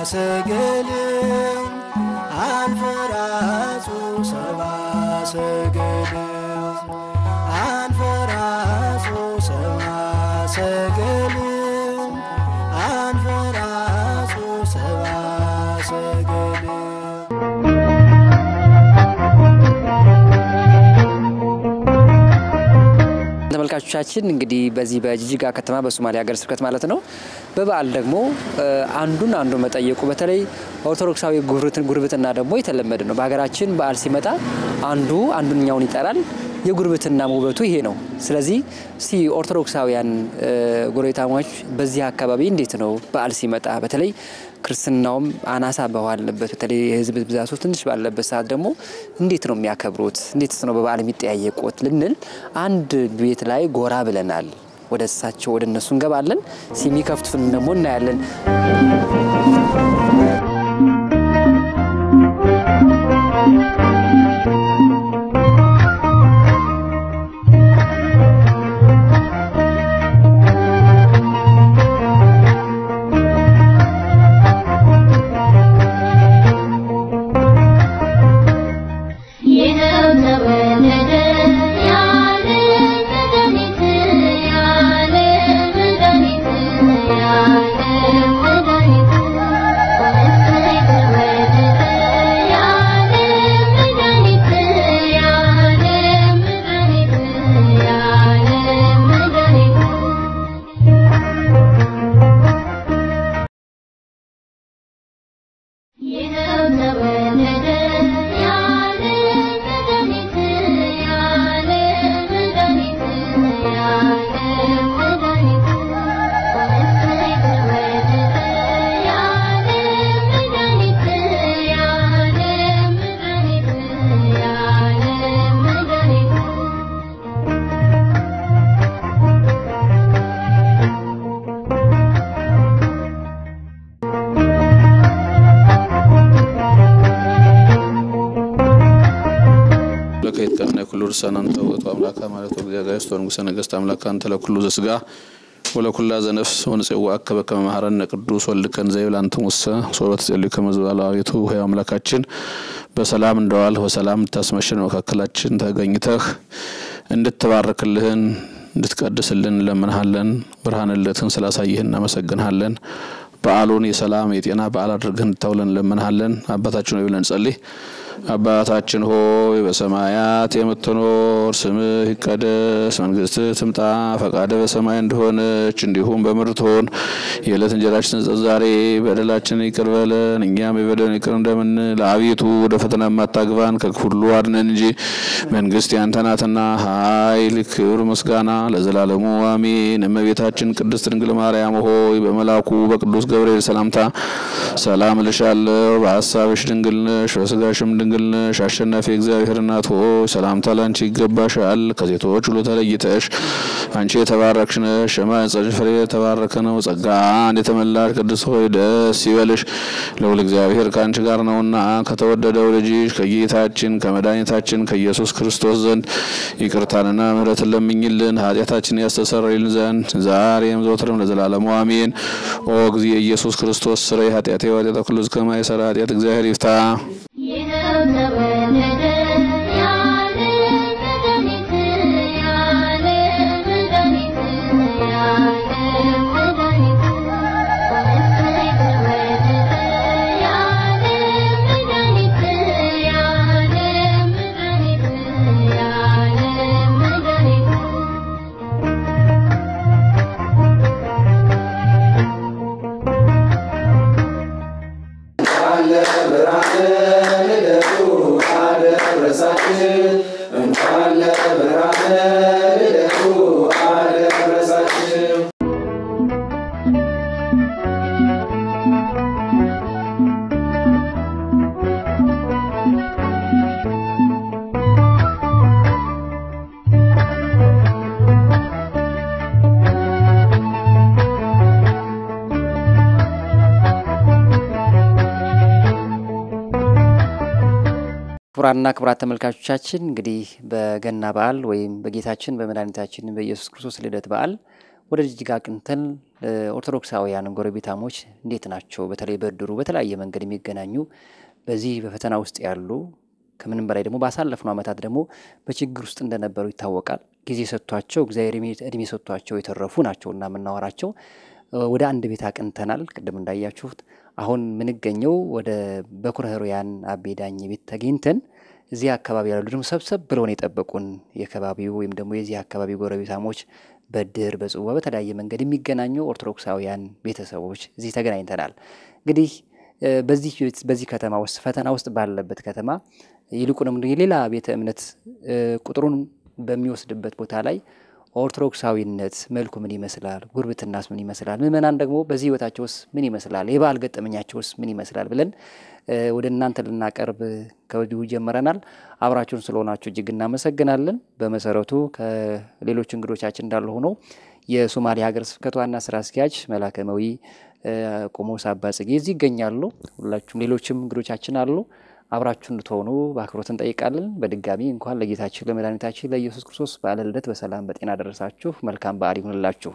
ሰገል አንፈራጹ ሰባ ሰገል አንፈራጹ ሰባ ሰገል አንፈራጹ ሰባ ሰገል ተመልካቾቻችን እንግዲህ በዚህ በጅጅጋ ከተማ በሶማሌ ሀገረ ስብከት ማለት ነው በበዓል ደግሞ አንዱን አንዱ መጠየቁ በተለይ ኦርቶዶክሳዊ ጉርብትና ደግሞ የተለመደ ነው። በሀገራችን በዓል ሲመጣ አንዱ አንዱኛውን ይጠራል። የጉርብትና ውበቱ ይሄ ነው። ስለዚህ እስቲ ኦርቶዶክሳውያን ጎረቤታሞች በዚህ አካባቢ እንዴት ነው በዓል ሲመጣ በተለይ ክርስትናውም አናሳ በዋለበት በተለይ የሕዝብ ብዛቱ ትንሽ ባለበት ሰዓት ደግሞ እንዴት ነው የሚያከብሩት? እንዴትስ ነው በበዓል የሚጠያየቁት ልንል አንድ ቤት ላይ ጎራ ብለናል። ወደ እሳቸው ወደ እነሱ እንገባለን። የሚከፍቱትን ደግሞ እናያለን። ለከይትቀና ኩሉ ርሳናን ተውቱ አምላካ ማለት እግዚአብሔር ስቶ ንጉሰ ነገስት አምላካ አንተ ለኩሉ ዘስጋ ወለኩላ ዘነፍስ ወንጽዋ አከበ ከመ መሐረነ ቅዱስ ወልድከን ዘይብል አንተ ሙሰ ሶበት ጸልዩ ከመዝባላ አቤቱ ሕያው አምላካችን በሰላም እንደዋል በሰላም ታስመሽን መካከላችን ተገኝተህ እንድትባርክልህን እንድትቀድስልን እንለምንሃለን። ብርሃነ ልደትህን ስላሳየህ እናመሰግንሃለን። በዓሉን የሰላም የጤና በዓል አድርገህ እንድታውለን እንለምንሃለን። አባታችን ሆይ ብለን ጸልይ። አባታችን ሆይ በሰማያት የምትኖር ስምህ ይቀደስ፣ መንግስትህ ትምጣ፣ ፈቃደ በሰማይ እንደሆነች እንዲሁም በምድር ትሆን። የዕለት እንጀራችንን ስጠን ዛሬ፣ በደላችንን ይቅር በለን እኛም የበደሉንን ይቅር እንደምንል። አቤቱ ወደ ፈተና የማታግባን ከክፉ ሁሉ አድነን እንጂ መንግስት ያንተ ናትና ኃይል፣ ክብር፣ ምስጋና ለዘላለሙ አሜን። እመቤታችን ቅድስት ድንግል ማርያም ሆይ በመልአኩ በቅዱስ ገብርኤል ሰላምታ ሰላም እልሻለሁ። በሀሳብሽ ድንግል ነሽ፣ በስጋሽም ድንግል ነሽ። አሸናፊ እግዚአብሔር እናት ሆይ ሰላምታ ላንቺ ይገባሻል። ከሴቶች ሁሉ ተለይተሽ አንቺ የተባረክሽ ነሽ፣ የማኅፀንሽ ፍሬ የተባረከ ነው። ጸጋን የተመላሽ ቅድስት ሆይ ደስ ይበልሽ፣ ልዑል እግዚአብሔር ከአንቺ ጋር ነውና ከተወደደው ልጅሽ ከጌታችን ከመድኃኒታችን ከኢየሱስ ክርስቶስ ዘንድ ይቅርታንና ምሕረትን ለምኝልን ኃጢአታችን ያስተሰርይልን ዘንድ ዛሬም ዘወትርም ለዘላለሙ አሜን። ኦ ጊዜ ኢየሱስ ክርስቶስ ስረይ ኃጢአቴ ወኃጢአተ ኩሉ ሕዝብ ከማይሰራ ኃጢአት እግዚአብሔር ይፍታ። ክቡራንና ክቡራት ተመልካቾቻችን እንግዲህ በገና በዓል ወይም በጌታችን በመድኃኒታችን በኢየሱስ ክርስቶስ ልደት በዓል ወደ ጅጅጋ አቅንተን ኦርቶዶክሳውያን ጎረቤታሞች እንዴት ናቸው? በተለይ በእድሩ በተለያየ መንገድ የሚገናኙ በዚህ በፈተና ውስጥ ያሉ ከምንም በላይ ደግሞ ባሳለፍነው ዓመታት ደግሞ በችግር ውስጥ እንደነበሩ ይታወቃል። ጊዜ ሰጥቷቸው እግዚአብሔር እድሜ ሰጥቷቸው የተረፉ ናቸው እና የምናወራቸው ወደ አንድ ቤት አቅንተናል። ቅድም እንዳያችሁት አሁን የምንገኘው ወደ በኩረ ሕሩያን አቤ ዳኜ ቤት ተገኝተን እዚህ አካባቢ ያሉ ደግሞ ሰብሰብ ብለውን የጠበቁን የከባቢው ወይም ደግሞ የዚህ አካባቢ ጎረቤታሞች በድር በጽዋ በተለያየ መንገድ የሚገናኙ ኦርቶዶክሳውያን ቤተሰቦች እዚህ ተገናኝተናል። እንግዲህ በዚህ በዚህ ከተማ ውስጥ ፈተና ውስጥ ባለበት ከተማ ይልቁንም የሌላ ቤተ እምነት ቁጥሩን በሚወስድበት ቦታ ላይ ኦርቶዶክሳዊነት መልኩ ምን ይመስላል? ጉርብትናስ ምን ይመስላል? ምእመናን ደግሞ በዚህ ህይወታቸውስ ምን ይመስላል? የበዓል ገጠመኛቸውስ ምን ይመስላል? ብለን ወደ እናንተ ልናቀርብ ከወዲሁ ጀምረናል። አብራችሁን ስለሆናችሁ እጅግ እናመሰግናለን። በመሰረቱ ከሌሎች እንግዶቻችን እንዳለ ሆነው የሶማሌ ሀገረ ስብከት ዋና ስራ አስኪያጅ መላከመዊ ቆሞስ አባ ጽጌ እዚህ ይገኛሉ። ሁላችሁም ሌሎችም እንግዶቻችን አሉ። አብራችሁ እንድትሆኑ በአክብሮት እንጠይቃለን። በድጋሚ እንኳን ለጌታችን ለመድኃኒታችን ለኢየሱስ ክርስቶስ በዓለ ልደት በሰላም በጤና ደረሳችሁ። መልካም በዓል ይሁንላችሁ።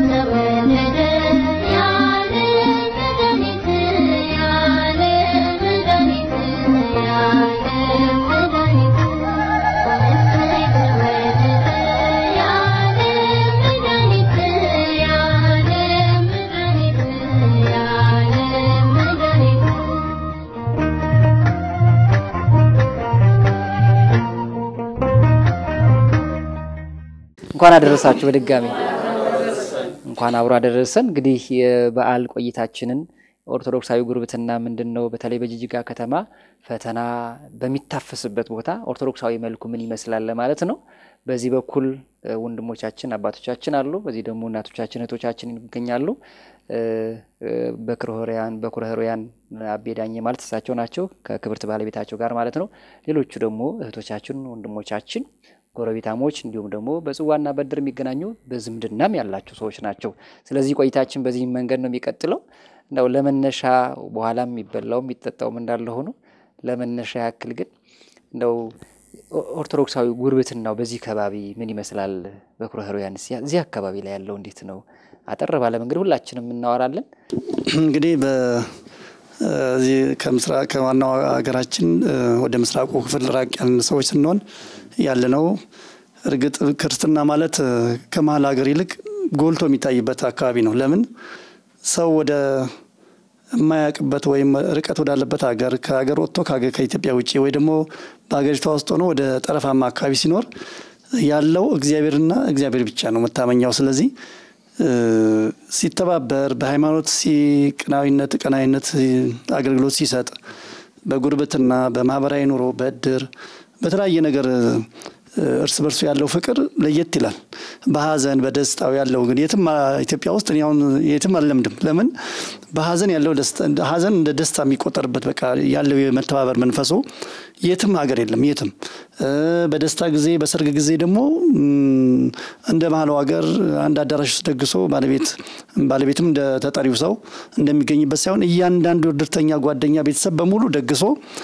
እንኳን አደረሳችሁ። በድጋሚ እንኳን አብሮ አደረሰን። እንግዲህ የበዓል ቆይታችንን ኦርቶዶክሳዊ ጉርብትና ምንድን ነው? በተለይ በጅጅጋ ከተማ ፈተና በሚታፈስበት ቦታ ኦርቶዶክሳዊ መልኩ ምን ይመስላል ለማለት ነው። በዚህ በኩል ወንድሞቻችን አባቶቻችን አሉ፣ በዚህ ደግሞ እናቶቻችን እህቶቻችን ይገኛሉ። በኩረ ሕሩያን በኩረ ሕሩያን አቤ ዳኜ ማለት እሳቸው ናቸው ከክብርት ባለቤታቸው ጋር ማለት ነው። ሌሎቹ ደግሞ እህቶቻችን ወንድሞቻችን ጎረቤታሞች እንዲሁም ደግሞ በጽዋና በድር የሚገናኙ በዝምድናም ያላቸው ሰዎች ናቸው። ስለዚህ ቆይታችን በዚህ መንገድ ነው የሚቀጥለው። እንደው ለመነሻ በኋላም የሚበላው የሚጠጣውም እንዳለ ሆኖ ለመነሻ ያክል ግን እንደው ኦርቶዶክሳዊ ጉርብትናው በዚህ ከባቢ ምን ይመስላል? በኩረ ሕሩያን እዚህ አካባቢ ላይ ያለው እንዴት ነው? አጠር ባለ መንገድ ሁላችንም እናወራለን። እንግዲህ በዚህ ከምስራቅ ከዋናው ሀገራችን ወደ ምስራቁ ክፍል ራቅ ያልን ሰዎች ስንሆን ያለ ነው። እርግጥ ክርስትና ማለት ከመሀል ሀገር ይልቅ ጎልቶ የሚታይበት አካባቢ ነው። ለምን ሰው ወደ የማያውቅበት ወይም ርቀት ወዳለበት ሀገር ከሀገር ወጥቶ ከኢትዮጵያ ውጭ ወይ ደግሞ በሀገሪቷ ውስጥ ሆኖ ወደ ጠረፋማ አካባቢ ሲኖር ያለው እግዚአብሔርና እግዚአብሔር ብቻ ነው መታመኛው። ስለዚህ ሲተባበር በሃይማኖት ሲቅናዊነት ቀናዊነት አገልግሎት ሲሰጥ በጉርብትና በማህበራዊ ኑሮ በእድር በተለያየ ነገር እርስ በርሱ ያለው ፍቅር ለየት ይላል። በሀዘን በደስታው ያለው ግን የትም ኢትዮጵያ ውስጥ እኔ አሁን የትም አልለምድም። ለምን በሀዘን ያለው ሀዘን እንደ ደስታ የሚቆጠርበት በቃ ያለው የመተባበር መንፈሱ የትም ሀገር የለም። የትም በደስታ ጊዜ በሰርግ ጊዜ ደግሞ እንደ ባህሉ ሀገር አንድ አዳራሽ ውስጥ ደግሶ ባለቤት ባለቤትም እንደ ተጠሪው ሰው እንደሚገኝበት ሳይሆን እያንዳንዱ እድርተኛ ጓደኛ ቤተሰብ በሙሉ ደግሶ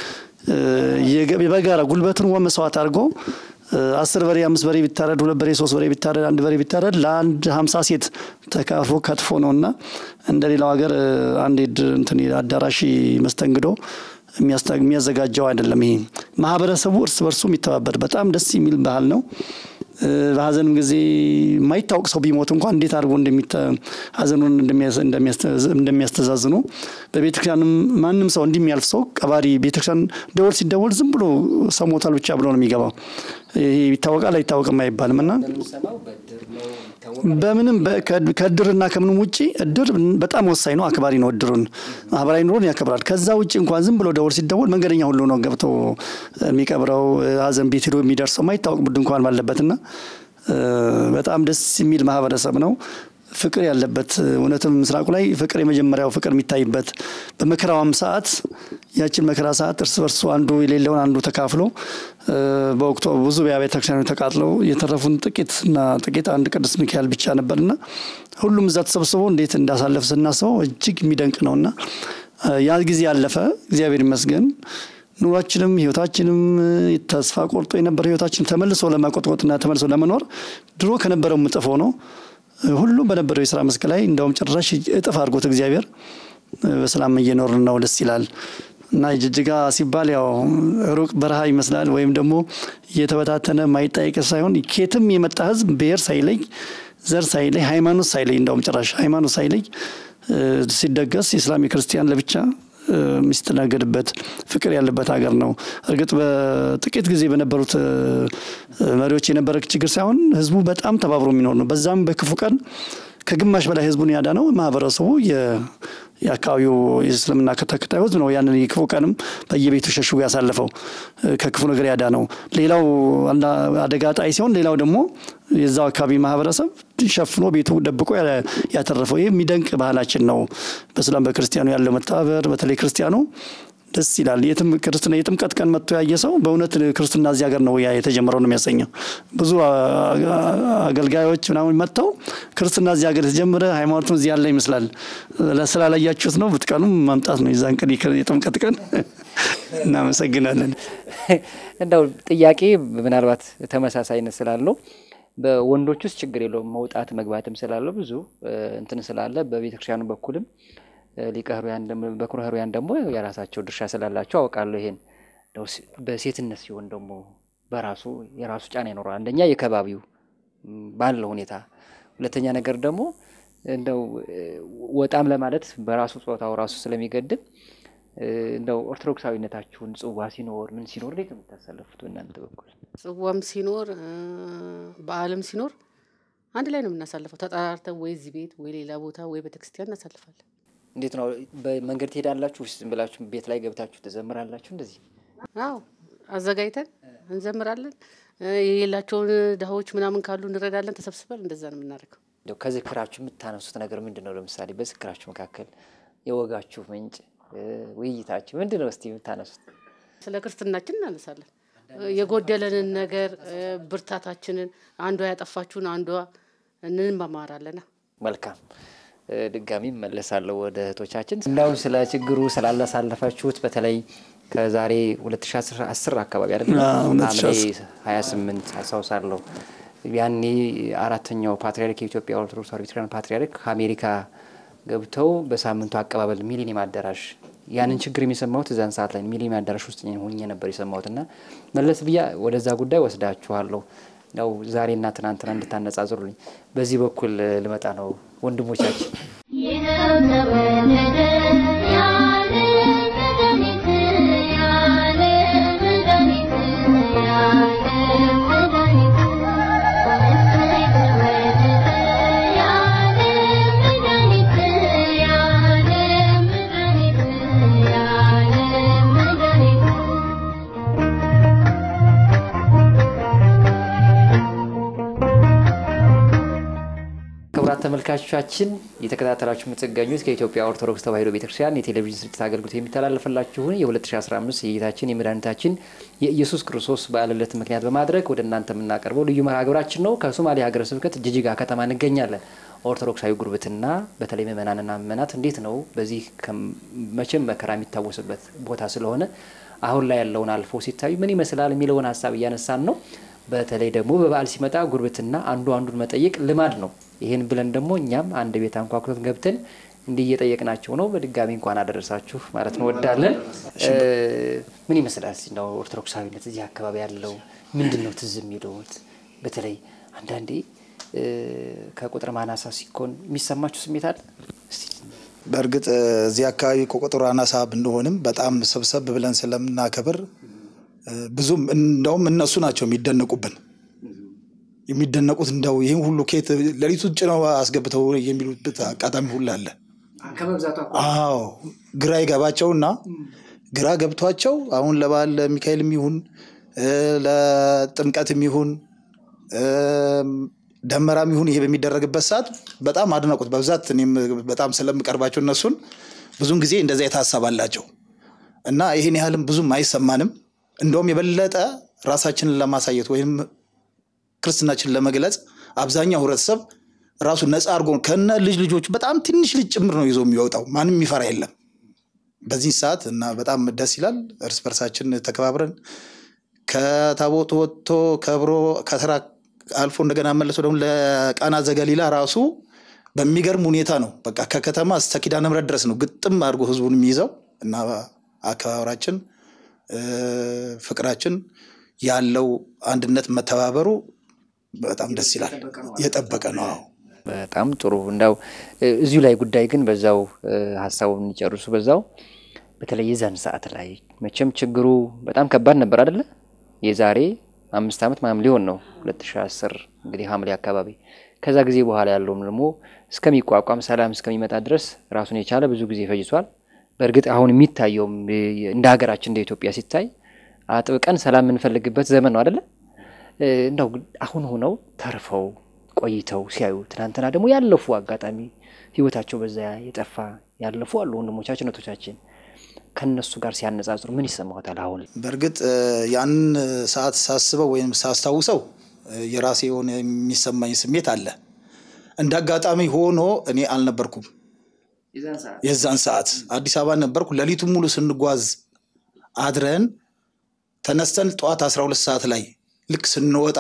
በጋራ ጉልበትን መስዋዕት አድርጎ አስር በሬ አምስት በሬ ቢታረድ ሁለት በሬ ሶስት በሬ ቢታረድ አንድ በሬ ቢታረድ ለአንድ ሀምሳ ሴት ተካፍሎ ከትፎ ነው እና እንደ ሌላው ሀገር አንድ እንትን አዳራሽ መስተንግዶ የሚያዘጋጀው አይደለም። ይሄ ማህበረሰቡ እርስ በርሱ የሚተባበር በጣም ደስ የሚል ባህል ነው። በሀዘንም ጊዜ የማይታወቅ ሰው ቢሞት እንኳን እንዴት አድርጎ ሀዘኑን እንደሚያስተዛዝኑ በቤተክርስቲያንም ማንም ሰው እንዲሚያልፍ ሰው ቀባሪ ቤተክርስቲያን ደወል ሲደወል ዝም ብሎ ሰው ሞቷል ብቻ ብሎ ነው የሚገባው። ይሄ ይታወቃል አይታወቅም አይባልም እና በምንም ከእድርና ከምንም ውጭ እድር በጣም ወሳኝ ነው። አክባሪ ነው። እድሩን ማህበራዊ ኑሮን ያከብራል። ከዛ ውጭ እንኳን ዝም ብሎ ደወል ሲደወል መንገደኛ ሁሉ ነው ገብቶ የሚቀብረው። ሀዘን ቤት ሄዶ የሚደርሰው ማይታወቅ ቡድን እንኳን ባለበትና በጣም ደስ የሚል ማህበረሰብ ነው። ፍቅር ያለበት እውነትም ምስራቁ ላይ ፍቅር የመጀመሪያው ፍቅር የሚታይበት በመከራዋም ሰዓት ያችን መከራ ሰዓት እርስ በርሱ አንዱ የሌለውን አንዱ ተካፍሎ በወቅቱ ብዙ የአብያተ ክርስቲያኖች ተቃጥለው የተረፉን ጥቂት እና ጥቂት አንድ ቅዱስ ሚካኤል ብቻ ነበርና ሁሉም እዛ ተሰብስቦ እንዴት እንዳሳለፍ ስናስበው እጅግ የሚደንቅ ነውና ያ ጊዜ ያለፈ እግዚአብሔር ይመስገን። ኑሯችንም ህይወታችንም ተስፋ ቆርጦ የነበረ ህይወታችን ተመልሶ ለማቆጥቆጥና ተመልሶ ለመኖር ድሮ ከነበረው ምጥፎ ነው። ሁሉም በነበረው የስራ መስክ ላይ እንደውም ጭራሽ እጥፍ አድርጎት እግዚአብሔር በሰላም እየኖርን ነው። ደስ ይላል። እና ጅጅጋ ሲባል ያው ሩቅ በረሃ ይመስላል፣ ወይም ደግሞ እየተበታተነ ማይጠየቅ ሳይሆን ኬትም የመጣ ህዝብ ብሔር ሳይለይ ዘር ሳይለይ ሃይማኖት ሳይለይ እንደውም ጭራሽ ሃይማኖት ሳይለይ ሲደገስ የእስላም የክርስቲያን ለብቻ የሚስተናገድበት ፍቅር ያለበት ሀገር ነው። እርግጥ በጥቂት ጊዜ በነበሩት መሪዎች የነበረ ችግር ሳይሆን ህዝቡ በጣም ተባብሮ የሚኖር ነው። በዛም በክፉ ቀን ከግማሽ በላይ ህዝቡን ያዳነው ማህበረሰቡ የአካባቢው የእስልምና ተከታዩ ህዝብ ነው። ያንን የክፉ ቀንም በየቤቱ ሸሽጎ ያሳለፈው ከክፉ ነገር ያዳነው። ሌላው አደጋ ጣይ ሲሆን፣ ሌላው ደግሞ የዛው አካባቢ ማህበረሰብ ሸፍኖ ቤቱ ደብቆ ያተረፈው። ይህ የሚደንቅ ባህላችን ነው። በስላም በክርስቲያኑ ያለው መተባበር፣ በተለይ ክርስቲያኑ ደስ ይላል። የትም ክርስትና የጥምቀት ቀን መጥቶ ያየ ሰው በእውነት ክርስትና እዚህ ሀገር ነው የተጀመረው ነው የሚያሰኘው። ብዙ አገልጋዮች ምናምን መጥተው ክርስትና እዚህ ሀገር የተጀመረ ሃይማኖቱም እዚህ ያለ ይመስላል። ስላላያችሁት ነው ብትቀኑም ማምጣት ነው የዛን ቀን የጥምቀት ቀን። እናመሰግናለን። እንደው ጥያቄ ምናልባት ተመሳሳይነት ስላለው በወንዶች ውስጥ ችግር የለውም መውጣት መግባትም ስላለው ብዙ እንትን ስላለ በቤተክርስቲያኑ በኩልም ሊቀ ሕሩያን በኩረ ሕሩያን ደግሞ የራሳቸው ድርሻ ስላላቸው አውቃለሁ። ይሄን በሴትነት ሲሆን ደግሞ በራሱ የራሱ ጫና ይኖረዋል። አንደኛ የከባቢው ባለው ሁኔታ፣ ሁለተኛ ነገር ደግሞ እንደው ወጣም ለማለት በራሱ ጾታው ራሱ ስለሚገድብ እንደው ኦርቶዶክሳዊነታችሁን ጽዋ ሲኖር ምን ሲኖር እንዴት ነው የምታሳለፉት? እናንተ በኩል ጽዋም ሲኖር በዓልም ሲኖር አንድ ላይ ነው የምናሳልፈው። ተጠራርተን ወይ እዚህ ቤት ወይ ሌላ ቦታ ወይ ቤተክርስቲያን እናሳልፋለን። እንዴት ነው በመንገድ ትሄዳላችሁ? ዝም ብላችሁ ቤት ላይ ገብታችሁ ትዘምራላችሁ? እንደዚህ አዎ፣ አዘጋጅተን እንዘምራለን። የሌላቸውን ድሃዎች ምናምን ካሉ እንረዳለን። ተሰብስበን እንደዛ ነው የምናደርገው። እንደው ከዝክራችሁ የምታነሱት ነገር ምንድን ነው? ለምሳሌ በዝክራችሁ መካከል የወጋችሁ ምንጭ ውይይታችሁ ምንድን ነው? እስቲ የምታነሱት ስለ ክርስትናችን እናነሳለን። የጎደለንን ነገር ብርታታችንን፣ አንዷ ያጠፋችሁን አንዷ እንማማራለና መልካም ድጋሚ መለሳለሁ ወደ እህቶቻችን። እንደው ስለ ችግሩ ስላላሳለፋችሁት በተለይ ከዛሬ 2010 አካባቢ አይደለም ሐምሌ 28 አስታውሳለሁ። ያኔ አራተኛው ፓትሪያርክ የኢትዮጵያ ኦርቶዶክስ ተዋሕዶ ቤተክርስቲያን ፓትሪያርክ ከአሜሪካ ገብተው በሳምንቱ አቀባበል ሚሊኒየም አዳራሽ ያንን ችግር የሚሰማሁት እዛን ሰዓት ላይ ሚሊኒየም አዳራሽ ውስጥ ሆኜ ነበር የሰማሁት እና መለስ ብያ ወደዛ ጉዳይ ወስዳችኋለሁ ነው ዛሬና ትናንትና እንድታነጻጽሩልኝ በዚህ በኩል ልመጣ ነው ወንድሞቻችን ይኸው ተወለደ ያለ መድኃኒት ያለ መድኃኒት ያለ መድኃኒት እሰይ ተወለደ ያለ መድኃኒት ያለ መድኃኒት ያለ መድኃኒት ክቡራት ተመልካቾቻችን እየተከታተላችሁ የምትገኙት ከኢትዮጵያ ኦርቶዶክስ ተዋሕዶ ቤተክርስቲያን የቴሌቪዥን ስርጭት አገልግሎት የሚተላለፍላችሁን የ2015 የጌታችን የመድኃኒታችን የኢየሱስ ክርስቶስ በዓለ ልደት ምክንያት በማድረግ ወደ እናንተ የምናቀርበው ልዩ መርሃ ግብራችን ነው። ከሶማሌ ሀገረ ስብከት ጅጅጋ ከተማ እንገኛለን። ኦርቶዶክሳዊ ጉርብትና በተለይ ምእመናንና ምእመናት እንዴት ነው በዚህ መቼም መከራ የሚታወስበት ቦታ ስለሆነ አሁን ላይ ያለውን አልፎ ሲታዩ ምን ይመስላል የሚለውን ሀሳብ እያነሳን ነው። በተለይ ደግሞ በበዓል ሲመጣ ጉርብትና አንዱ አንዱን መጠየቅ ልማድ ነው። ይህን ብለን ደግሞ እኛም አንድ ቤት አንኳኩተን ገብተን እንዲህ እየጠየቅናቸው ነው። በድጋሚ እንኳን አደረሳችሁ ማለት ነው ወዳለን። ምን ይመስላል ነው ኦርቶዶክሳዊነት እዚህ አካባቢ ያለው ምንድን ነው ትዝ የሚለውት? በተለይ አንዳንዴ ከቁጥር ማናሳ ሲኮን የሚሰማችሁ ስሜት አለ? በእርግጥ እዚህ አካባቢ ከቁጥሩ አናሳ ብንሆንም በጣም ሰብሰብ ብለን ስለምናከብር ብዙም እንደውም እነሱ ናቸው የሚደነቁብን የሚደነቁት እንደው ይህን ሁሉ ኬት ሌሊቱን ጭነው አስገብተው የሚሉበት አጋጣሚ ሁሉ አለ። አዎ ግራ ይገባቸውና ግራ ገብቷቸው አሁን ለበዓል ለሚካኤልም ይሁን ለጥምቀትም ይሁን ደመራም ይሁን ይሄ በሚደረግበት ሰዓት በጣም አድናቁት። በብዛት እኔም በጣም ስለምቀርባቸው እነሱን ብዙን ጊዜ እንደዛ የታሰብ አላቸው እና ይህን ያህልም ብዙም አይሰማንም። እንደውም የበለጠ ራሳችንን ለማሳየት ወይም ክርስትናችንን ለመግለጽ አብዛኛው ህብረተሰብ ራሱ ነፃ አድርጎ ከነ ልጅ ልጆቹ በጣም ትንሽ ልጅ ጭምር ነው ይዞ የሚወጣው። ማንም የሚፈራ የለም በዚህ ሰዓት እና በጣም ደስ ይላል። እርስ በርሳችን ተከባብረን ከታቦቱ ወጥቶ ከብሮ ከተራ አልፎ እንደገና መልሶ ደግሞ ለቃና ዘገሊላ ራሱ በሚገርም ሁኔታ ነው። በቃ ከከተማ እስከ ኪዳነ ምሕረት ድረስ ነው ግጥም አድርጎ ህዝቡን የሚይዘው እና አከባበራችን እ፣ ፍቅራችን ያለው አንድነት መተባበሩ በጣም ደስ ይላል። የጠበቀ ነው። አዎ። በጣም ጥሩ እንዳው እ፣ እዚሁ ላይ ጉዳይ ግን በዛው እ፣ ሀሳቡን እንጨርሱ በዛው በተለይ የዛን ሰዓት ላይ መቼም ችግሩ በጣም ከባድ ነበር አደለ የዛሬ አምስት ዓመት ምናምን ሊሆን ነው 2010 እንግዲህ ሐምሌ አካባቢ ከዛ ጊዜ በኋላ ያለውም ደግሞ እስከሚቋቋም ሰላም እስከሚመጣ ድረስ ራሱን የቻለ ብዙ ጊዜ ፈጅቷል በእርግጥ አሁን የሚታየውም እ፣ እንደ ሀገራችን እንደ ኢትዮጵያ ሲታይ አጥብቀን ሰላም የምንፈልግበት ዘመን ነው አደለ እ፣ እንደው አሁን ሆነው ተርፈው ቆይተው ሲያዩ ትናንትና ደግሞ ያለፉ አጋጣሚ ህይወታቸው በዛ የጠፋ ያለፉ አሉ ወንድሞቻችን እህቶቻችን ከነሱ ጋር ሲያነጻጽሩ ምን ይሰማዎታል? አሁን በእርግጥ እ፣ ያንን ሰዓት ሳስበው ወይም ሳስታውሰው እ፣ የራሴ የሆነ የሚሰማኝ ስሜት አለ። እንደ አጋጣሚ ሆኖ እኔ አልነበርኩም። የዛን ሰዓት አዲስ አበባ ነበርኩ። ሌሊቱን ሙሉ ስንጓዝ አድረን ተነስተን ጠዋት 12 ሰዓት ላይ ልክ ስንወጣ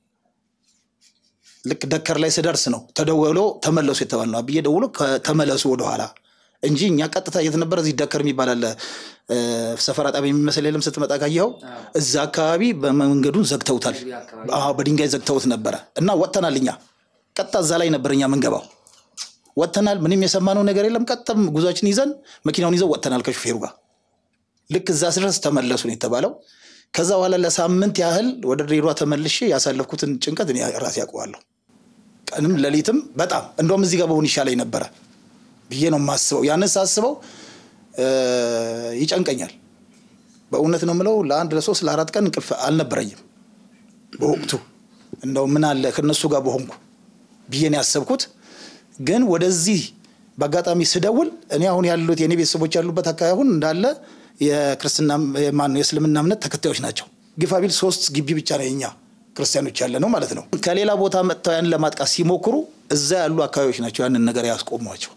ልክ ደከር ላይ ስደርስ ነው ተደውሎ ተመለሱ የተባል ነው። አብዬ ደውሎ ከ- ተመለሱ ወደኋላ እንጂ እኛ ቀጥታ የት ነበር? እዚህ ደከር የሚባል አለ እ፣ ሰፈራ ጣቢያ የሚመስል የለም። ስትመጣ ካየኸው እዛ አካባቢ በመንገዱን ዘግተውታል። አዎ በድንጋይ ዘግተውት ነበረ እና ወጥተናል። እኛ ቀጥታ እዛ ላይ ነበር እኛ ምንገባው። ወጥተናል። ምንም የሰማነው ነገር የለም። ቀጥታም ጉዟችን ይዘን መኪናውን ይዘው ወጥተናል ከሹፌሩ ጋር ልክ እዛ ስድረስ ተመለሱ ነው የተባለው። ከዛ በኋላ ለሳምንት ያህል ወደ ድሬዳዋ ተመልሼ ያሳለፍኩትን ጭንቀት እኔ ራሴ ያውቀዋለሁ። ቀንም ሌሊትም በጣም እንደውም እዚህ ጋር በሆን ይሻለኝ ነበረ ብዬ ነው የማስበው። ያንን ሳስበው እ፣ ይጨንቀኛል። በእውነት ነው የምለው ለአንድ ለሶስት ለአራት ቀን እንቅልፍ አልነበረኝም በወቅቱ እንደው ምን አለ ከነሱ ጋር በሆንኩ ብዬ ነው ያሰብኩት። ግን ወደዚህ በአጋጣሚ ስደውል እኔ አሁን ያሉት የእኔ ቤተሰቦች ያሉበት አካባቢ አሁን እንዳለ የክርስትና ማነው የእስልምና እምነት ተከታዮች ናቸው። ግፋቢል ሶስት ግቢ ብቻ ነው የኛ ክርስቲያኖች ያለ ነው ማለት ነው። ከሌላ ቦታ መጥተው ያንን ለማጥቃት ሲሞክሩ እዛ ያሉ አካባቢዎች ናቸው ያንን ነገር ያስቆሟቸው።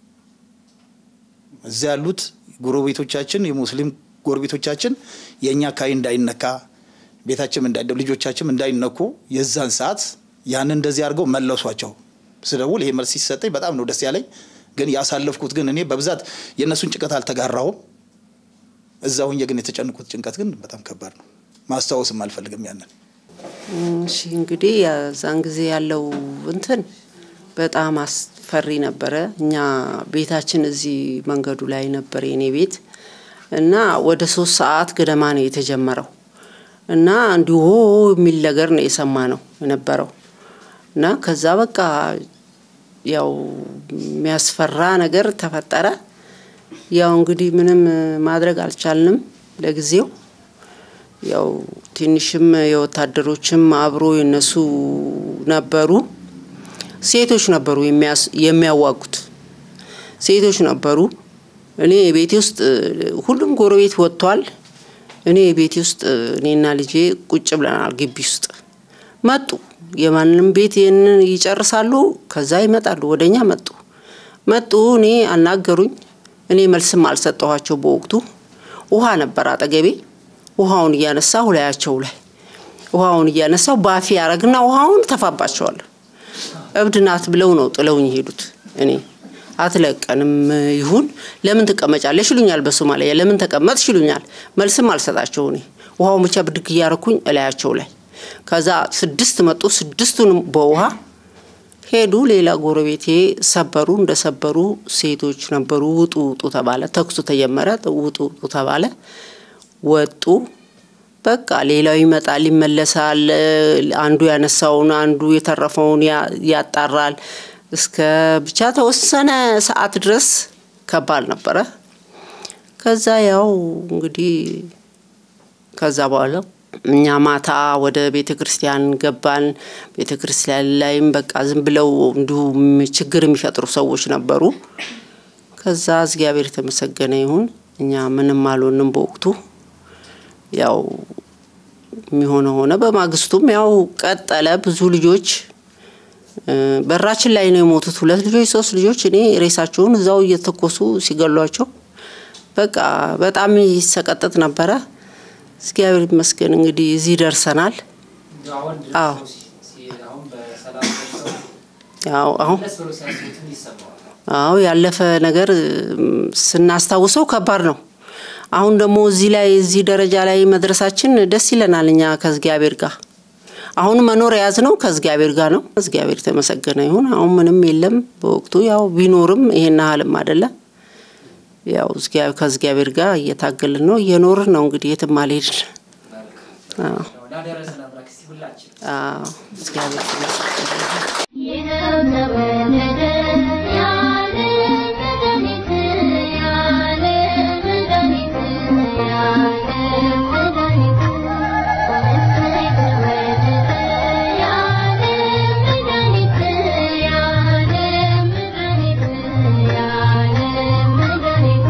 እዛ ያሉት ጎረቤቶቻችን የሙስሊም ጎረቤቶቻችን የእኛ አካባቢ እንዳይነካ ቤታችንም እንዳይደ ልጆቻችንም እንዳይነኩ የዛን ሰዓት ያንን እንደዚህ አድርገው መለሷቸው። ስደውል ይሄ መልስ ሲሰጠኝ በጣም ነው ደስ ያለኝ። ግን ያሳለፍኩት ግን እኔ በብዛት የእነሱን ጭንቀት አልተጋራውም። እዛ ሁኜ ግን የተጨንቁት ጭንቀት ግን በጣም ከባድ ነው። ማስታወስም አልፈልግም ያንን እሺ እንግዲህ የዛን ጊዜ ያለው እንትን በጣም አስፈሪ ነበረ። እኛ ቤታችን እዚህ መንገዱ ላይ ነበር የኔ ቤት እና ወደ ሶስት ሰዓት ገደማ ነው የተጀመረው እና እንዲሁ ሆ የሚል ነገር ነው የሰማ ነው የነበረው እና ከዛ በቃ ያው የሚያስፈራ ነገር ተፈጠረ። ያው እንግዲህ ምንም ማድረግ አልቻልንም ለጊዜው ያው ትንሽም የወታደሮችም አብሮ የነሱ ነበሩ። ሴቶች ነበሩ የሚያስ- የሚያዋጉት ሴቶች ነበሩ። እኔ ቤቴ ውስጥ ሁሉም ጎረቤት ወጥቷል። እኔ ቤቴ ውስጥ እኔና ልጄ ቁጭ ብለናል። ግቢ ውስጥ መጡ። የማንም ቤት ይህንን ይጨርሳሉ፣ ከዛ ይመጣሉ። ወደኛ መጡ መጡ። እኔ አናገሩኝ። እኔ መልስም አልሰጠኋቸው በወቅቱ ውሃ ነበር አጠገቤ። ውሃውን እያነሳሁ ላያቸው ላይ ውሃውን እያነሳሁ ባፌ ያረግና ውሃውን ተፋባቸዋለሁ። እብድ ናት ብለው ነው ጥለውኝ ሄዱት። እኔ አትለቀንም ይሁን ለምን ትቀመጫለሽ ይሉኛል በሶማሊያ ለምን ተቀመጥሽ ይሉኛል። መልስም አልሰጣቸው እኔ ውሃውን ብቻ ብድግ እያረኩኝ እላያቸው ላይ ከዛ ስድስት መጡ። ስድስቱንም በውሃ ሄዱ። ሌላ ጎረቤቴ ሰበሩ። እንደሰበሩ ሴቶች ነበሩ። ውጡ ውጡ ተባለ። ተኩሱ ተጀመረ። ውጡ ውጡ ተባለ። ወጡ። በቃ ሌላው ይመጣል፣ ይመለሳል። አንዱ ያነሳውን አንዱ የተረፈውን ያ- ያጣራል። እስከ ብቻ ተወሰነ ሰዓት ድረስ ከባድ ነበረ። ከዛ ያው እንግዲህ ከዛ በኋላ እኛ ማታ ወደ ቤተ ክርስቲያን ገባን። ቤተ ክርስቲያን ላይም በቃ ዝም ብለው እንዲሁ ችግር የሚፈጥሩ ሰዎች ነበሩ። ከዛ እግዚአብሔር የተመሰገነ ይሁን እኛ ምንም አልሆንም በወቅቱ ያው የሚሆነው ሆነ። በማግስቱም ያው ቀጠለ። ብዙ ልጆች እ፣ በራችን ላይ ነው የሞቱት። ሁለት ልጆች፣ ሶስት ልጆች እኔ ሬሳቸውን እዛው እየተኮሱ ሲገሏቸው በቃ በጣም ይሰቀጥጥ ነበረ። እግዚአብሔር ይመስገን እንግዲህ እዚህ ደርሰናል። አዎ ያው አሁን አዎ ያለፈ ነገር እም፣ ስናስታውሰው ከባድ ነው። አሁን ደግሞ እዚህ ላይ እዚህ ደረጃ ላይ መድረሳችን ደስ ይለናል። እኛ ከእግዚአብሔር ጋር አሁን መኖር የያዝነው ከእግዚአብሔር ጋር ነው። እግዚአብሔር የተመሰገነ ይሁን። አሁን ምንም የለም። በወቅቱ ያው ቢኖርም ይሄን ያህልም አይደለም። ያው እግዚአ- ከእግዚአብሔር ጋር እየታገልን ነው፣ እየኖርን ነው። እንግዲህ የትም አልሄድን። አዎ አዎ፣ እግዚአብሔር ይመስገን። ይኸው ተወለደ ያለ መድኃኒት ያለ መድኃኒት ያለ መድኃኒት እሰይ ተወለደ ያለ መድኃኒት ያለ መድኃኒት ያለ መድኃኒት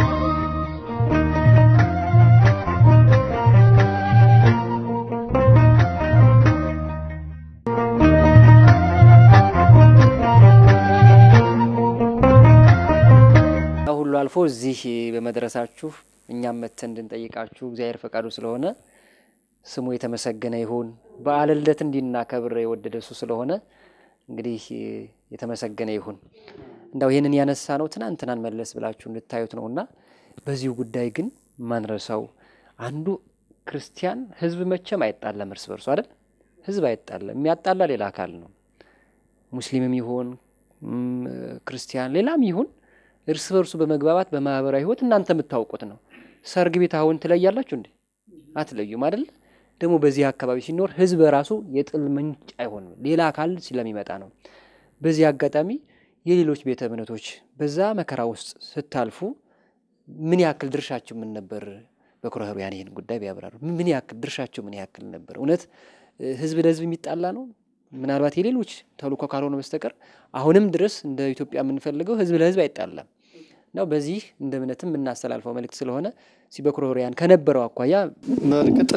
ያ ሁሉ አልፎ እዚህ በመድረሳችሁ እኛም መተን እንድንጠይቃችሁ እግዚአብሔር ፈቃዱ ስለሆነ ስሙ የተመሰገነ ይሁን። በዓለ ልደት እንዲናከብር የወደደ እሱ ስለሆነ እንግዲህ የተመሰገነ ይሁን። እንዳው ይህንን ያነሳ ነው ትናንትናን መለስ ብላችሁ እንድታዩት ነውና በዚሁ ጉዳይ ግን ማንረሳው አንዱ ክርስቲያን ሕዝብ መቼም አይጣላም እርስ በርሱ አይደል? ሕዝብ አይጣላም። የሚያጣላ ሌላ አካል ነው። ሙስሊምም ይሁን ም፣ ክርስቲያን ሌላም ይሁን እርስ በርሱ በመግባባት በማህበራዊ ህይወት እናንተ የምታውቁት ነው። ሰርግ ቤት አሁን ትለያላችሁ እንዴ? አትለዩም አይደል? ደግሞ በዚህ አካባቢ ሲኖር ህዝብ በራሱ የጥል ምንጭ አይሆንም፣ ሌላ አካል ስለሚመጣ ነው። በዚህ አጋጣሚ የሌሎች ቤተ እምነቶች በዛ መከራ ውስጥ ስታልፉ ምን ያክል ድርሻቸው ምን ነበር? በኩረ ኅሩያን ይህን ጉዳይ ቢያብራሩ ምን ያክል ድርሻቸው ምን ያክል ነበር? እውነት እ፣ ህዝብ ለህዝብ የሚጣላ ነው? ምናልባት የሌሎች ተልእኮ ካልሆነ በስተቀር አሁንም ድረስ እንደ ኢትዮጵያ የምንፈልገው ህዝብ ለህዝብ አይጣላም ነው። በዚህ እንደ እምነትም የምናስተላልፈው መልእክት ስለሆነ እስኪ በኩረ ኅሩያን ከነበረው አኳያ በእርግጥ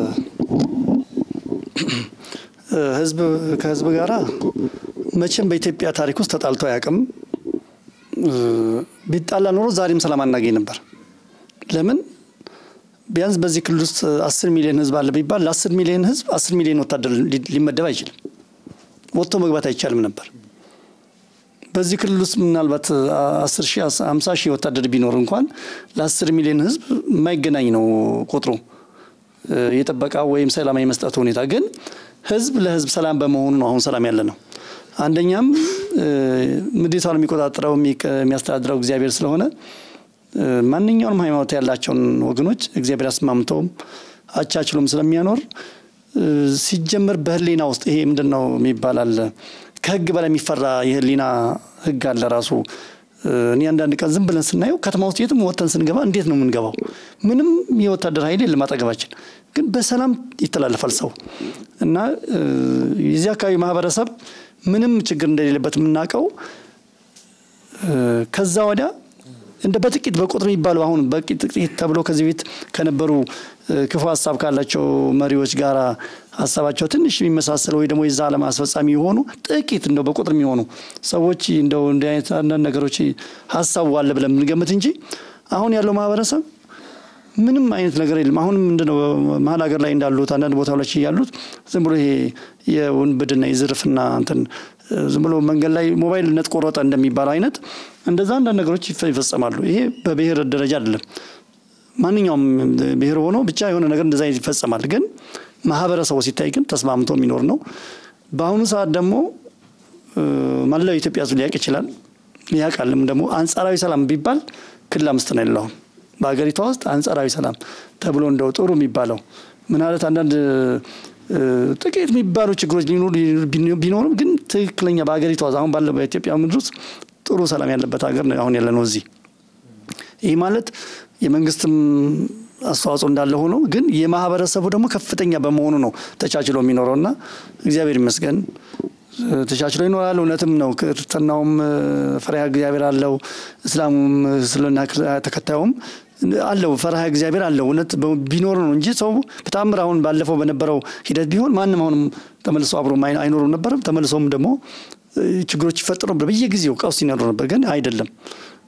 እ፣ ህዝብ ከህዝብ ጋራ መቼም በኢትዮጵያ ታሪክ ውስጥ ተጣልቶ አያውቅም። እ፣ ቢጣላ ኖሮ ዛሬም ሰላም አናገኝ ነበር። ለምን ቢያንስ በዚህ ክልል ውስጥ አስር ሚሊዮን ህዝብ አለ ቢባል ለአስር ሚሊዮን ህዝብ አስር ሚሊዮን ወታደር ሊ- ሊመደብ አይችልም። ወጥቶ መግባት አይቻልም ነበር። በዚህ ክልል ውስጥ ምናልባት አስር ሺህ ሀምሳ ሺህ ወታደር ቢኖር እንኳን ለአስር ሚሊዮን ህዝብ የማይገናኝ ነው ቁጥሩ እ፣ የጠበቃ ወይም ሰላም የመስጠቱ ሁኔታ ግን ህዝብ ለህዝብ ሰላም በመሆኑ ነው አሁን ሰላም ያለ ነው። አንደኛም እ፣ ምድሪቷን የሚቆጣጠረው የሚቀ- የሚያስተዳድረው እግዚአብሔር ስለሆነ እ፣ ማንኛውንም ሃይማኖት ያላቸውን ወገኖች እግዚአብሔር አስማምተውም አቻችሎም ስለሚያኖር እ፣ ሲጀመር በህሊና ውስጥ ይሄ ምንድን ነው የሚባል አለ ከህግ በላይ የሚፈራ የህሊና ህግ አለ ራሱ እ፣ እኔ አንዳንድ ቀን ዝም ብለን ስናየው ከተማ ውስጥ የትም ወጥተን ስንገባ እንዴት ነው የምንገባው? ምንም የወታደር ኃይል የለም አጠገባችን፣ ግን በሰላም ይተላለፋል ሰው እና እ፣ የዚህ አካባቢ ማህበረሰብ ምንም ችግር እንደሌለበት የምናውቀው እ፣ ከዛ ወዲያ እንደ በጥቂት በቁጥር የሚባሉ አሁን በጥቂት ጥቂት ተብሎ ከዚህ ቤት ከነበሩ እ፣ ክፉ ሀሳብ ካላቸው መሪዎች ጋር ሀሳባቸው ትንሽ የሚመሳሰል ወይ ደግሞ የዛ ዓለም አስፈጻሚ የሆኑ ጥቂት እንደው በቁጥር የሚሆኑ ሰዎች እንደው እንዲህ አይነት አንዳንድ ነገሮች ሀሳቡ አለ ብለን የምንገምት እንጂ አሁን ያለው ማህበረሰብ ምንም አይነት ነገር የለም። አሁንም ምንድነው መሀል ሀገር ላይ እንዳሉት አንዳንድ ቦታዎች ያሉት ዝም ብሎ ይሄ የውንብድና የዝርፍና እንትን እ፣ ዝም ብሎ መንገድ ላይ ሞባይል ነት ቆረጠ እንደሚባለው አይነት እንደዛ አንዳንድ ነገሮች ይፈ- ይፈጸማሉ። ይሄ በብሔር ደረጃ አይደለም። ማንኛውም ብሔር ሆኖ ብቻ የሆነ ነገር እንደዛ አይነት ይፈጸማል። ግን ማህበረሰቡ ሲታይ ግን ተስማምቶ የሚኖር ነው። በአሁኑ ሰዓት ደግሞ እ፣ መላው የኢትዮጵያ ሕዝብ ሊያውቅ ይችላል። ያውቃልም ደግሞ አንጻራዊ ሰላም ቢባል ክልል አምስት ነው ያለው አሁን በሀገሪቷ ውስጥ አንጻራዊ ሰላም ተብሎ እንደው ጥሩ የሚባለው ምናለት አንዳንድ እ፣ ጥቂት የሚባሉ ችግሮች ሊኖሩ ቢኖሩም ግን ትክክለኛ በሀገሪቷ ውስጥ አሁን ባለው በኢትዮጵያ ምድር ውስጥ ጥሩ ሰላም ያለበት ሀገር ነው አሁን ያለ ነው እዚህ ይህ ማለት የመንግስትም አስተዋጽኦ እንዳለ ሆኖ ግን የማህበረሰቡ ደግሞ ከፍተኛ በመሆኑ ነው ተቻችሎ የሚኖረውና እግዚአብሔር ይመስገን እ፣ ተቻችሎ ይኖራል። እውነትም ነው። ክርስትናውም እ፣ ፈሪሃ እግዚአብሔር አለው። እስላሙም እስልምና ክርስ- ተከታዩም አለው ፈሪሃ እግዚአብሔር አለው። እውነት በ- ቢኖር ነው እንጂ ሰው በታምር አሁን ባለፈው በነበረው ሂደት ቢሆን ማንም አሁንም ተመልሶ አብሮ ማይ- አይኖሩም ነበርም። ተመልሶም ደግሞ እ፣ ችግሮች ይፈጠሩ ነበር። በየጊዜው ቀውስ ይኖሩ ነበር። ግን አይደለም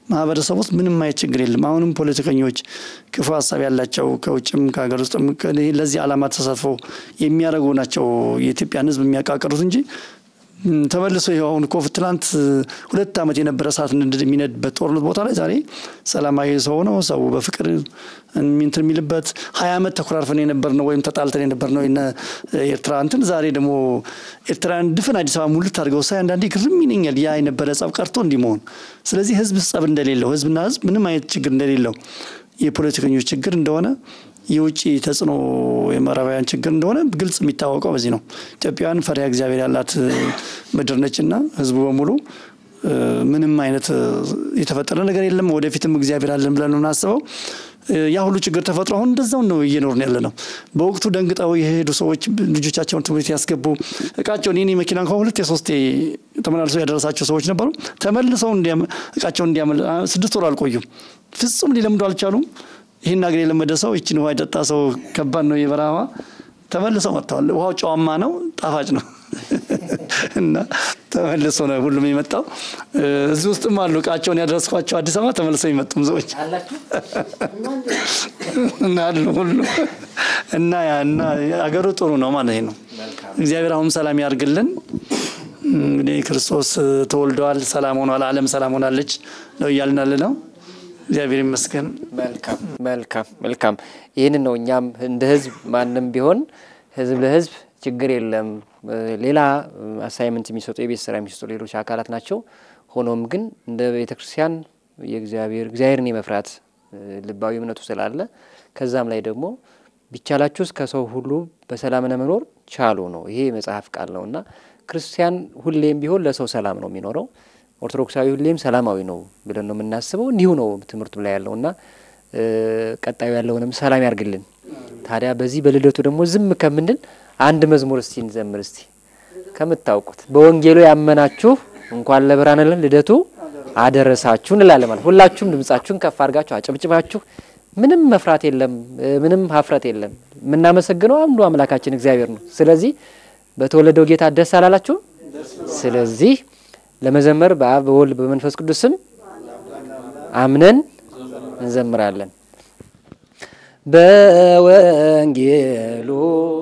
ማህበረሰብ ውስጥ ምንም አይነት ችግር የለም። አሁንም ፖለቲከኞች ክፉ ሀሳብ ያላቸው ከውጭም ከሀገር ውስጥም ከ- ለዚህ ዓላማ ተሳትፎ የሚያደርጉ ናቸው የኢትዮጵያን ሕዝብ የሚያቃቅሩት እንጂ ም፣ ተመልሶ ይኸው አሁን እኮ ትናንት እ፣ ሁለት ዓመት የነበረ እሳት ንድ- የሚነድበት ጦርነት ቦታ ላይ ዛሬ ሰላማዊ ሰው ነው ሰው በፍቅር እንትን የሚልበት ሀያ ዓመት ተኮራርፈን የነበር ነው ወይም ተጣልተን የነበር ነው የነ ኤርትራ እንትን ዛሬ ደግሞ ኤርትራን ድፍን አዲስ አበባ ሙልት አድርገው ሳይ አንዳንዴ ግርም ይለኛል። ያ የነበረ ጸብ ቀርቶ እንዲህ መሆን። ስለዚህ ህዝብ ጸብ እንደሌለው ህዝብና ህዝብ ምንም አይነት ችግር እንደሌለው የፖለቲከኞች ችግር እንደሆነ የውጭ ተጽዕኖ የምዕራባውያን ችግር እንደሆነ ግልጽ የሚታወቀው በዚህ ነው። ኢትዮጵያውያን ፈሪሃ እግዚአብሔር ያላት እ፣ ምድር ነችና ህዝቡ በሙሉ እ፣ ምንም አይነት እ፣ የተፈጠረ ነገር የለም። ወደፊትም እግዚአብሔር አለን ብለን ነው የምናስበው። እ፣ ያ ሁሉ ችግር ተፈጥሮ አሁን እንደዛው ነው እየኖርን ያለ ነው። በወቅቱ ደንግጠው የሄዱ ሰዎች ልጆቻቸውን ትምህርት ቤት ያስገቡ እቃቸውን የኔ መኪና እንኳ ሁለት የሶስቴ ተመላልሶ ያደረሳቸው ሰዎች ነበሩ። ተመልሰው እንዲያም- እቃቸውን እንዲያመል አ፣ ስድስት ወር አልቆዩም። ፍጹም ሊለምዱ አልቻሉም። ይህን ሀገር የለመደ ሰው ይችን ውሃ የጠጣ ሰው ከባድ ነው የበረሃ ውሃ። ተመልሰው መጥተዋል። ውሃው ጨዋማ ነው፣ ጣፋጭ ነው እና ተመልሶ ነው ሁሉም የመጣው። እ፣ እዚህ ውስጥም አሉ እቃቸውን ያደረስኳቸው አዲስ አበባ ተመልሰው የመጡም ሰዎች እና አሉ ሁሉ እና ያ እና አገሩ ጥሩ ነው ማለት ነው። እግዚአብሔር አሁን ሰላም ያርግልን። እንግዲህ ክርስቶስ ተወልደዋል፣ ሰላም ሆኗል፣ ዓለም ሰላም ሆናለች ነው እያልን ያለ ነው። እግዚአብሔር ይመስገን። መልካም መልካም መልካም። ይህንን ነው እኛም እንደ ህዝብ ማንም ቢሆን ህዝብ ለህዝብ ችግር የለም። እ፣ ሌላ አሳይመንት የሚሰጡ የቤት ስራ የሚሰጡ ሌሎች አካላት ናቸው። ሆኖም ግን እንደ ቤተ ክርስቲያን የእግዚአብሔር እግዚአብሔርን የመፍራት እ፣ ልባዊ እምነቱ ስላለ ከዛም ላይ ደግሞ ቢቻላችሁስ ከሰው ሁሉ በሰላም ለመኖር ቻሉ ነው። ይሄ የመጽሐፍ ቃል ነው እና ክርስቲያን ሁሌም ቢሆን ለሰው ሰላም ነው የሚኖረው። ኦርቶዶክሳዊ ሁሌም ሰላማዊ ነው ብለን ነው የምናስበው። እንዲሁ ነው ትምህርቱ ላይ ያለው እና እ፣ ቀጣዩ ያለውንም ሰላም ያርግልን። ታዲያ በዚህ በልደቱ ደግሞ ዝም ከምንል አንድ መዝሙር እስቲ እንዘምር እስቲ ከምታውቁት በወንጌሉ ያመናችሁ እንኳን ለብርሃነ ልደቱ አደረሳችሁ እንላለን። ማለት ሁላችሁም ድምጻችሁን ከፍ አድርጋችሁ አጨብጭባችሁ ምንም መፍራት የለም እ፣ ምንም ሀፍረት የለም። የምናመሰግነው አንዱ አምላካችን እግዚአብሔር ነው። ስለዚህ በተወለደው ጌታ ደስ አላላችሁ? ስለዚህ ለመዘመር በአብ በወልድ በመንፈስ ቅዱስ ስም አምነን እንዘምራለን። በወንጌሉ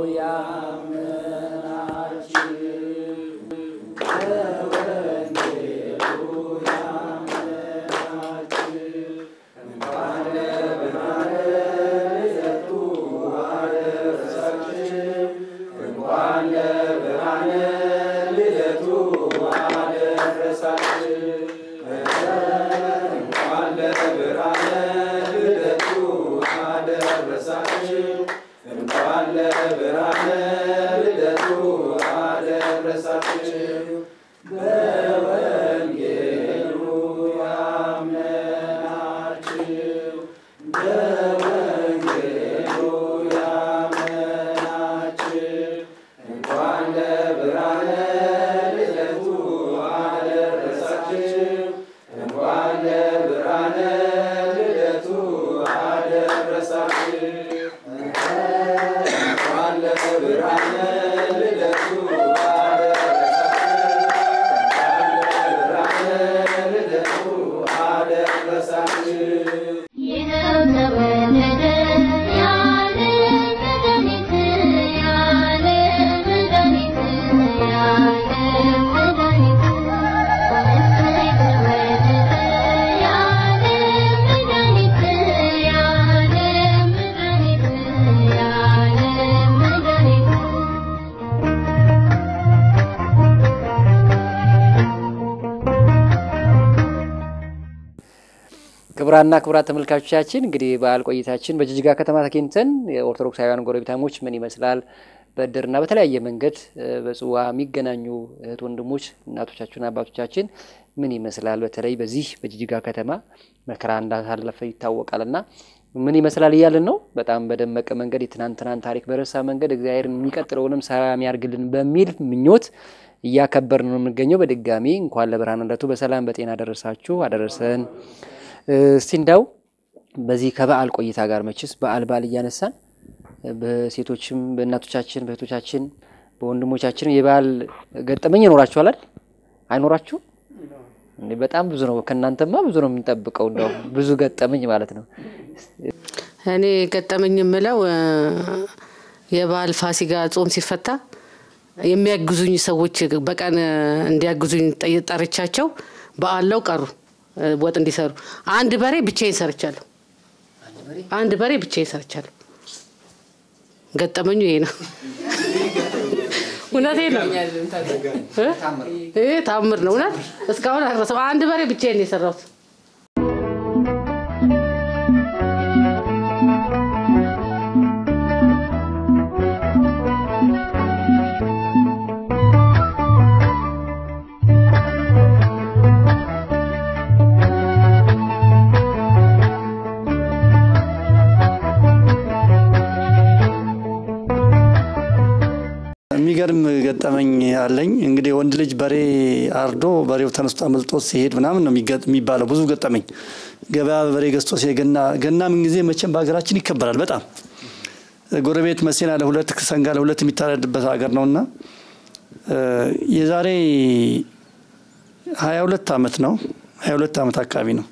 ይኸው ተወለደ ያለ መድኃኒት ያለ መድኃኒት ያለ መድኃኒት እሰይ ተወለደ ያለ መድኃኒት ያለ መድኃኒት ያለ መድኃኒት ክቡራና ክቡራት ተመልካቾቻችን እንግዲህ በዓል ቆይታችን በጅጅጋ ከተማ ተገኝተን የኦርቶዶክሳውያን ጎረቤታሞች ምን ይመስላል በእድርና በተለያየ መንገድ እ፣ በጽዋ የሚገናኙ እህት ወንድሞች፣ እናቶቻችሁና አባቶቻችን ምን ይመስላል በተለይ በዚህ በጅጅጋ ከተማ መከራ እንዳሳለፈ ይታወቃልና ምን ይመስላል እያልን ነው። በጣም በደመቀ መንገድ የትናንትናን ታሪክ በረሳ መንገድ እግዚአብሔር የሚቀጥለውንም ሰላም ያርግልን በሚል ምኞት እያከበር ነው የምንገኘው። በድጋሚ እንኳን ለብርሃነ ልደቱ በሰላም በጤና አደረሳችሁ አደረሰን። እስቲ እንዳው በዚህ ከበዓል ቆይታ ጋር መችስ በዓል በዓል እያነሳን በሴቶችም በእናቶቻችን በእህቶቻችን በወንድሞቻችን የበዓል ገጠመኝ ይኖራችኋል አይደል? አይኖራችሁ? እንዴ በጣም ብዙ ነው። ከእናንተማ ብዙ ነው የምንጠብቀው። እንደው ብዙ ገጠመኝ ማለት ነው። እኔ ገጠመኝ የምለው እ፣ የበዓል ፋሲካ ጾም ሲፈታ የሚያግዙኝ ሰዎች በቀን እ፣ እንዲያግዙኝ ጠይ- ጠርቻቸው በአለው ቀሩ እ፣ ወጥ እንዲሰሩ አንድ በሬ ብቻዬን ሰርቻለሁ። አንድ በሬ ብቻዬን ሰርቻለሁ። ገጠመኙ ይሄ ነው። እውነቴ ነው። እ? ይሄ ታምር ነው። እውነት እስካሁን አልረሳም። አንድ በሬ ብቻዬን ነው የሰራሁት። የሚገርም ገጠመኝ አለኝ። እንግዲህ ወንድ ልጅ በሬ አርዶ በሬው ተነስቶ አመልጦ ሲሄድ ምናምን ነው የሚገ- የሚባለው። ብዙ ገጠመኝ ገበያ በሬ ገዝቶ ሲሄድ ገና ገና ምን ጊዜ መቼም በሀገራችን ይከበራል በጣም ጎረቤት መሴና ለሁለት ሰንጋ ለሁለት የሚታረድበት ሀገር ነውና እ፣ የዛሬ ሀያ ሁለት አመት ነው ሀያ ሁለት አመት አካባቢ ነው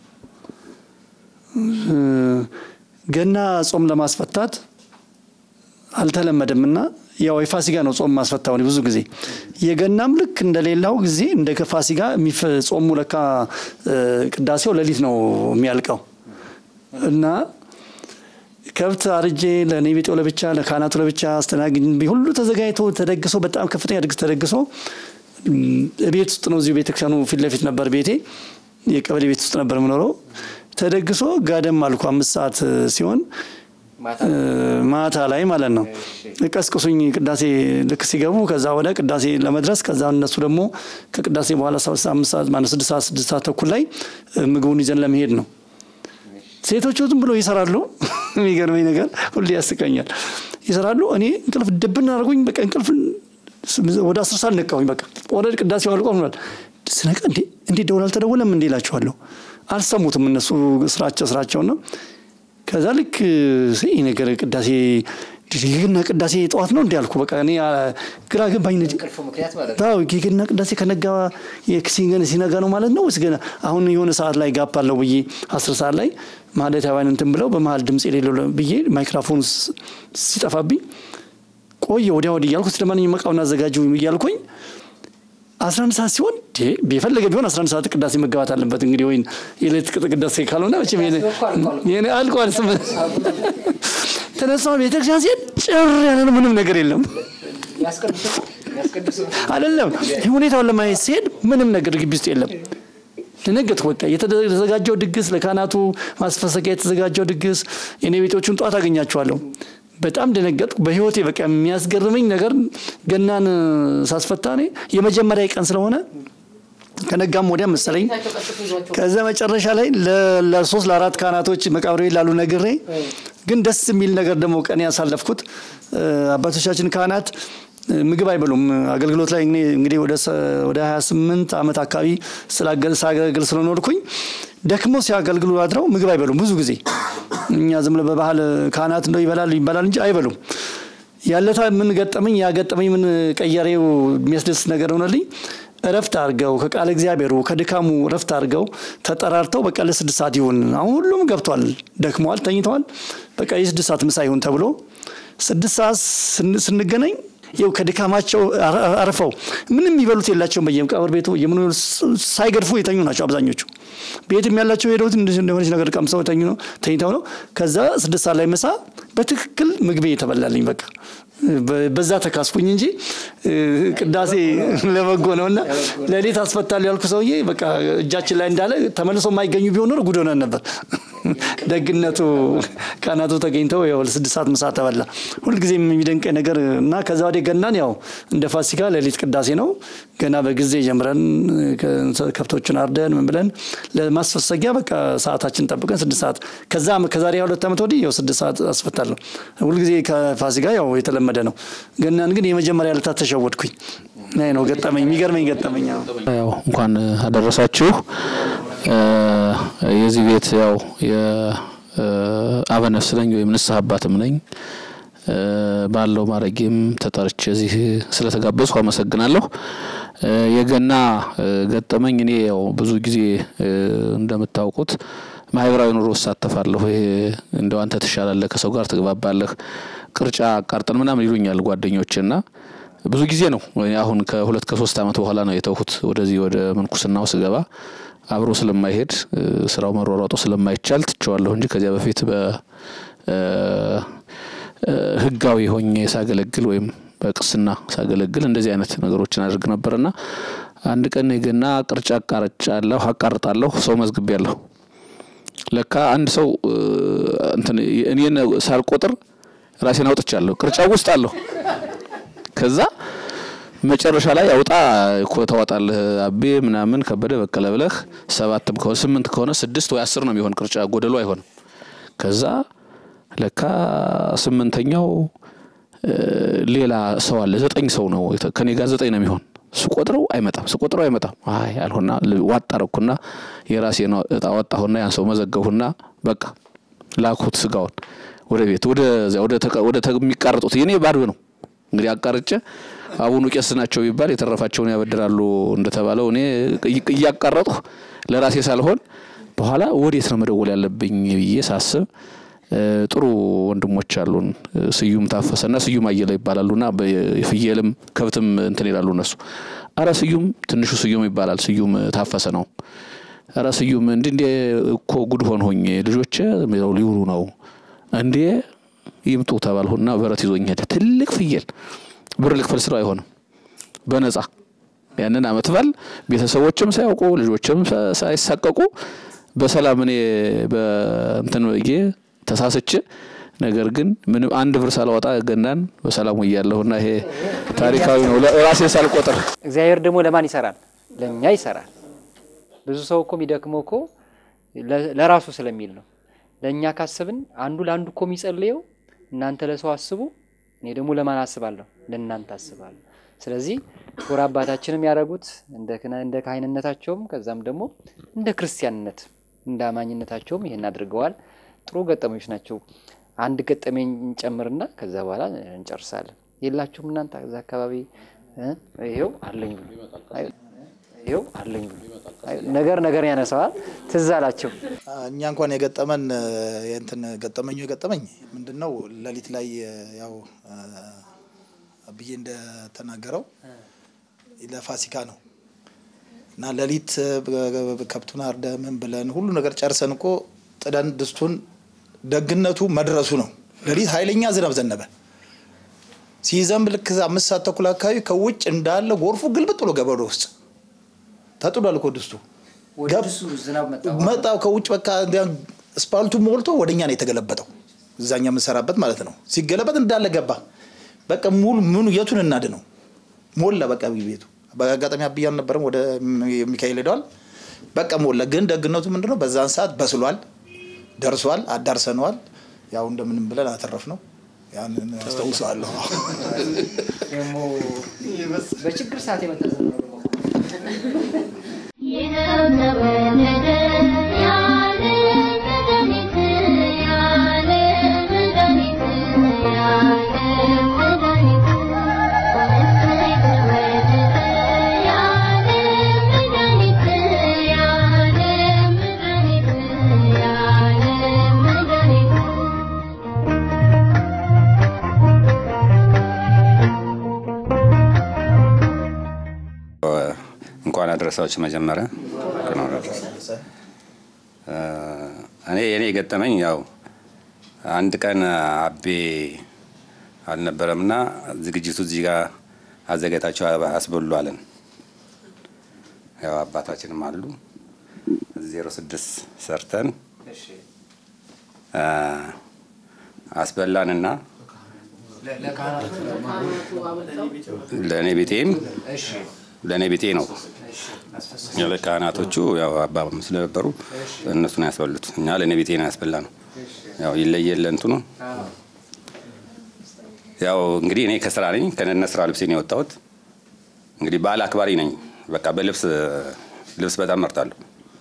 እ፣ ገና ጾም ለማስፈታት አልተለመደም እና ያው የፋሲካ ነው ጾም ማስፈታው ብዙ ጊዜ የገናም ልክ እንደሌላው ጊዜ እንደ ፋሲካ የሚፈ- ጾሙ ለካ እ፣ ቅዳሴው ሌሊት ነው የሚያልቀው እና ከብት አርጄ ለእኔ ቤጤው ለብቻ ለካህናቱ ለብቻ አስተናግጅ ሁሉ ተዘጋጅቶ ተደግሶ በጣም ከፍተኛ ድግስ ተደግሶ እም፣ ቤት ውስጥ ነው እዚሁ ቤተክርስቲያኑ ፊት ለፊት ነበር ቤቴ የቀበሌ ቤት ውስጥ ነበር የምኖረው ተደግሶ ጋደም አልኩ አምስት ሰዓት እ፣ ሲሆን እ፣ ማታ ላይ ማለት ነው ቀስቅሱኝ ቅዳሴ ልክ ሲገቡ ከዛ ወደ ቅዳሴ ለመድረስ ከዛ እነሱ ደግሞ ከቅዳሴ በኋላ ሰባት ሰዓት አምስት ሰዓት ማነው ስድስት ሰዓት ስድስት ሰዓት ተኩል ላይ እ፣ ምግቡን ይዘን ለመሄድ ነው ሴቶቹ ዝም ብሎ ይሰራሉ። የሚገርመኝ ነገር ሁሌ ያስቀኛል። ይሰራሉ። እኔ እንቅልፍ ድብን አድርጎኝ በቃ እንቅልፍ ወደ አስር ሰዓት ነቃሁኝ። በቃ ኦልሬዲ ቅዳሴው አልቆ ሆኗል። ስነቃ እንዴ እንዴ ደውል አልተደወለም እንዴ እላቸዋለሁ። አልሰሙትም እነሱ ስራቸው ስራቸውን ነው። ከዛ ልክ ይህ ነገር ቅዳሴ የግና ቅዳሴ ጠዋት ነው እንዲ አልኩ። በቃ እኔ አ፣ ግራ ገባኝ። ነድ አዎ የግና ቅዳሴ ከነጋ የክሲንገን ሲነጋ ነው ማለት ነው ወይስ ገና አሁን የሆነ ሰዓት ላይ ጋፕ አለው ብዬ አስር ሰዓት ላይ ማለት ያባን እንትን ብለው በመሀል ድምፅ የሌለው ብዬ ማይክራፎን ስ- ሲጠፋብኝ ቆየ ወዲያ ወዲህ እያልኩ ስለማንኛውም እቃውን አዘጋጁ እያልኩኝ አስራ አንድ ሰዓት ሲሆን እንዴ የፈለገ ቢሆን አስራ አንድ ሰዓት ቅዳሴ መገባት አለበት። እንግዲህ ወይን የሌት ቅጥ ቅዳሴ ካልሆነ መቼም የኔ- የኔ አልቋል። ስም ተነሳ ቤተክርስቲያን ሲሄድ ጭር ያለ ነው፣ ምንም ነገር የለም። አይደለም ይህ ሁኔታውን ለማየት ሲሄድ ምንም ነገር ግቢ ውስጥ የለም። ደነገጥኩ። በቃ የተዘጋጀው ድግስ ለካህናቱ ማስፈሰቂያ የተዘጋጀው ድግስ የኔ ቤቶቹን ጠዋት አገኛቸዋለሁ። በጣም ደነገጥኩ። በህይወቴ በቃ የሚያስገርመኝ ነገር ገናን ሳስፈታ እኔ የመጀመሪያ ቀን ስለሆነ ከነጋም ወዲያ መሰለኝ ከዛ መጨረሻ ላይ ለ- ለሶስት ለአራት ካህናቶች መቃብሬ ላሉ ነግሬ ግን ደስ የሚል ነገር ደግሞ ቀን ያሳለፍኩት እ፣ አባቶቻችን ካህናት እ፣ ምግብ አይበሉም። አገልግሎት ላይ እኔ እንግዲህ ወደ ሰ- ወደ 28 ዓመት አካባቢ ስላገል- ሳገለግል ስለኖርኩኝ ደክሞ ሲያገልግሉ አድረው ምግብ አይበሉም ብዙ ጊዜ። እኛ ዝም ብሎ በባህል ካህናት እንደው ይበላሉ ይባላል እንጂ አይበሉም። ያለታ ምን ገጠመኝ ያገጠመኝ ምን ቀየሬው የሚያስደስት ነገር ሆነልኝ። እረፍት አድርገው ከቃለ እግዚአብሔሩ ከድካሙ እረፍት አድርገው ተጠራርተው በቃ ለስድስት ሰዓት ይሁን አሁን ሁሉም ገብቷል፣ ደክመዋል፣ ተኝተዋል። በቃ የስድስት ሰዓት ምሳ ይሁን ተብሎ ስድስት ሰዓት ስን- ስንገናኝ ይኸው ከድካማቸው አረ- አርፈው ምንም የሚበሉት የላቸውም። በየመቃብር ቤቱ የምኑ ሳይገድፉ የተኙ ናቸው አብዛኞቹ። ቤትም ያላቸው ሄደውት እንደ- እንደሆነች ነገር ቀምሰው ተኙ ነው ተኝተው ነው። ከዛ ስድስት ሰዓት ላይ ምሳ በትክክል ምግቤ የተበላልኝ በቃ በ- በዛ ተካስኩኝ እንጂ እ፣ ቅዳሴ ለበጎ ነው እና ሌሊት አስፈታለሁ ያልኩ ሰውዬ በቃ እጃችን ላይ እንዳለ ተመልሶ የማይገኙ ቢሆን ኖሮ ጉድ ሆነን ነበር። ደግነቱ ካህናቱ ተገኝተው ያው ለስድስት ሰዓት ምሳ ተበላ። ሁልጊዜም የሚደንቀኝ ነገር እና ከዛ ወዲህ ገናን ያው እንደ ፋሲካ ሌሊት ቅዳሴ ነው። ገና በጊዜ ጀምረን ከ- ከብቶችን አርደን ምን ብለን ለማስፈሰጊያ በቃ ሰዓታችን ጠብቀን ስድስት ሰዓት ከዛ ከዛሬ ሁለት ዓመት ወዲህ ያው ስድስት ሰዓት አስፈታለሁ። ሁልጊዜ ከፋሲካ ያው የተለመደ ነው። ገናን ግን የመጀመሪያ ዕለታት ተሸወድኩኝ። ይሄ ነው ገጠመኝ፣ የሚገርመኝ ገጠመኝ። አዎ። ያው እንኳን አደረሳችሁ። እ፣ የዚህ ቤት ያው የአበነፍስ ነኝ ወይም ንስሐ አባትም ነኝ። እ፣ ባለው ማድረጌም ተጠርቼ እዚህ ስለተጋበዝኩ አመሰግናለሁ። እ፣ የገና እ፣ ገጠመኝ እኔ ያው ብዙ ጊዜ እ፣ እንደምታውቁት ማህበራዊ ኑሮ እሳተፋለሁ። ይሄ እንደው አንተ ትሻላለህ፣ ከሰው ጋር ትግባባለህ፣ ቅርጫ አቃርጠን ምናምን ይሉኛል ጓደኞችና ብዙ ጊዜ ነው እኔ አሁን ከሁለት ከሶስት ዓመት በኋላ ነው የተውሁት። ወደዚህ ወደ ምንኩስናው ስገባ አብሮ ስለማይሄድ እ፣ ስራው መሯሯጡ ስለማይቻል ትቸዋለሁ እንጂ ከዚያ በፊት በ እ፣ እ፣ ህጋዊ ሆኜ ሳገለግል ወይም በቅስና ሳገለግል እንደዚህ አይነት ነገሮችን አድርግ ነበርና አንድ ቀን የገና ቅርጫ አቃርጫለሁ አቃርጣለሁ ሰው መዝግቤያለሁ። ለካ አንድ ሰው እ፣ እንትን እኔን ሳልቆጥር ራሴን አውጥቻለሁ። ቅርጫው ውስጥ አለሁ። ከዛ መጨረሻ ላይ አውጣ እኮ ታወጣለህ አቤ ምናምን ከበደ በቀለ ብለህ ሰባትም ከሆነ ስምንት ከሆነ ስድስት ወይ አስር ነው የሚሆን ቅርጫ ጎደሎ አይሆንም። ከዛ ለካ ስምንተኛው እ፣ ሌላ ሰው አለ። ዘጠኝ ሰው ነው የተ- ከኔ ጋር ዘጠኝ ነው የሚሆን። ስቆጥረው አይመጣም፣ ስቆጥረው አይመጣም። አይ አልሆና ዋጥ አረኩና የራሴን እጣ ወጣሁና ያን ሰው መዘገብሁና በቃ ላኩት ስጋውን ወደ ቤት ወደ ወደ ተቀ- ወደ ተ- የሚቃረጡት የኔ ባዶ ነው እንግዲህ አቃርጬ አቡኑ ቄስ ናቸው ቢባል የተረፋቸውን ያበድራሉ እንደተባለው እኔ እይ- እያቃረጥሁ ለራሴ ሳልሆን በኋላ ወዴት ነው መደወል ያለብኝ ብዬ ሳስብ እ፣ ጥሩ ወንድሞች አሉን እ፣ ስዩም ታፈሰና ስዩም አየለ ይባላሉና የፍየልም ከብትም እንትን ይላሉ እነሱ። አረ ስዩም ትንሹ ስዩም ይባላል ስዩም ታፈሰ ነው። አረ ስዩም እንዲ እንዲ እኮ ጉድ ሆንሆኝ ልጆቼ ያው ሊውሉ ነው እንዴ ይምጡ ተባልሁና በረት ይዞኝ ሄደ። ትልቅ ፍየል ብር ልክፈል ስለው አይሆንም በነጻ ያንን አመት በዓል ቤተሰቦችም ሳያውቁ ልጆችም ሳ- ሳይሳቀቁ በሰላም እኔ በእንትን ብዬ ተሳስቼ ነገር ግን ምንም አንድ ብር ሳላወጣ ገናን በሰላም ውያለሁና ይሄ ታሪካዊ ነው። ራሴ ሳልቆጥር እግዚአብሔር ደግሞ ለማን ይሰራል? ለእኛ ይሰራል። ብዙ ሰው እኮ የሚደክመው እኮ ለ- ለራሱ ስለሚል ነው። ለእኛ ካሰብን አንዱ ለአንዱ እኮ የሚጸልየው እናንተ ለሰው አስቡ፣ እኔ ደግሞ ለማን አስባለሁ? ለእናንተ አስባለሁ። ስለዚህ ክቡር አባታችንም ያደረጉት እንደ ክህነ- እንደ ካህንነታቸውም ከዛም ደግሞ እንደ ክርስቲያንነት እንደ አማኝነታቸውም ይሄን አድርገዋል። ጥሩ ገጠመኞች ናቸው። አንድ ገጠመኝ እንጨምርና ከዛ በኋላ እንጨርሳለን። የላችሁም እናንተ እዛ አካባቢ እ? ይኸው አለኝ ብሎ አይ፣ ይኸው አለኝ ብሎ አይ፣ ነገር ነገር ያነሳዋል። ትዝ አላቸው። እኛ እንኳን የገጠመን የእንትን ገጠመኙ የገጠመኝ ምንድን ነው? ሌሊት ላይ ያው ብዬ እንደተናገረው ለፋሲካ ነው እና ሌሊት ከብቱን አርደ ምን ብለን ሁሉ ነገር ጨርሰን እኮ ጥደን ድስቱን ደግነቱ መድረሱ ነው። ሌሊት ኃይለኛ ዝናብ ዘነበ። ሲዘንብ ልክ አምስት ሰዓት ተኩል አካባቢ ከውጭ እንዳለ ጎርፉ ግልብጥ ብሎ ገባ ወደ ውስጥ ተጥሏል እኮ ድስቱ ገብ- መጣው ከውጭ በቃ እንዲያ ስፓልቱ ሞልቶ ወደኛ ነው የተገለበጠው። እዛኛ የምንሰራበት ማለት ነው። ሲገለበጥ እንዳለ ገባ። በቃ ሙሉ ምኑ የቱን እናድ ነው ሞላ። በቃ ቤቱ በአጋጣሚ አብያ አልነበረም፣ ወደ ሚካኤል ሄደዋል። በቃ ሞላ። ግን ደግነቱ ምንድነው? በዛን ሰዓት በስሏል፣ ደርሷል፣ አዳርሰነዋል። ያው እንደምንም ብለን አተረፍ ነው። ያንን አስታውሰዋለሁ። ደግሞ በችግር ሰዓት የመጣ ይኸው ተወለደ ያለ መድኃኒት ያለ መድኃኒት ያለ መድኃኒት እሰይ ተወለደ ያለ መድኃኒት ያለ መድኃኒት ያለ መድኃኒት እንኳን አደረሳችሁ። መጀመሪያ እንኳን አደረሰ። እ፣ እኔ የኔ የገጠመኝ ያው አንድ ቀን አቤ አልነበረም እና ዝግጅቱ እዚህ ጋር አዘጋጅታችሁ አስበሉ አለን። ያው አባታችንም አሉ ዜሮ ስድስት ሰርተን እ፣ አስበላንና ለእኔ ቤቴም ለእኔ ቤቴ ነው ያለ ካህናቶቹ ያው አባ ስለነበሩ እነሱ ነው ያስበሉት። እኛ ለእኔ ቤቴ ነው ያስበላ ነው። ያው ይለየለ እንትኑ ያው እንግዲህ እኔ ከስራ ነኝ ከነነ ስራ ልብሴ ነው የወጣሁት። እንግዲህ በዓል አክባሪ ነኝ። በቃ በልብስ ልብስ በጣም መርጣለሁ።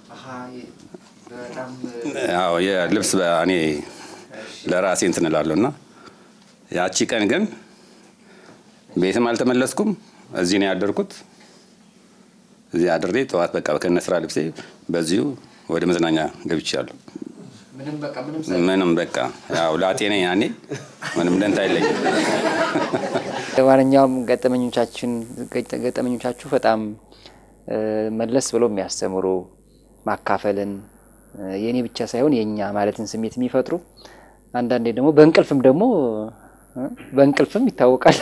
ያው የልብስ እኔ ለራሴ እንትን እላለሁ እና ያቺ ቀን ግን ቤትም አልተመለስኩም። እዚህ ነው ያደርኩት። እዚህ አድሬ ጠዋት በቃ ከነ ስራ ልብሴ በዚሁ ወደ መዝናኛ ገብቻለሁ። ምንም በቃ ያው ላጤ ነኝ ያኔ ምንም ደንታ የለኝም። ለማንኛውም ገጠመኞቻችን ገጠመኞቻችሁ በጣም እ፣ መለስ ብሎ የሚያስተምሩ ማካፈልን እ፣ የእኔ ብቻ ሳይሆን የእኛ ማለትን ስሜት የሚፈጥሩ አንዳንዴ ደግሞ በእንቅልፍም ደግሞ እ፣ በእንቅልፍም ይታወቃል።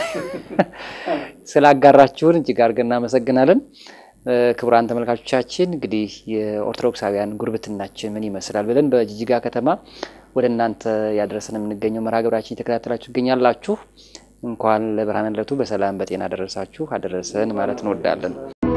ስላጋራችሁን እጅግ አድርገን እናመሰግናለን። እ፣ ክቡራን ተመልካቾቻችን እንግዲህ የኦርቶዶክሳውያን ጉርብትናችን ምን ይመስላል ብለን በጅጅጋ ከተማ ወደ እናንተ ያደረሰን የምንገኘው መርሃ ግብራችን የተከታተላችሁ ትገኛላችሁ። እንኳን ለብርሃነ ልደቱ በሰላም በጤና አደረሳችሁ አደረሰን ማለት እንወዳለን።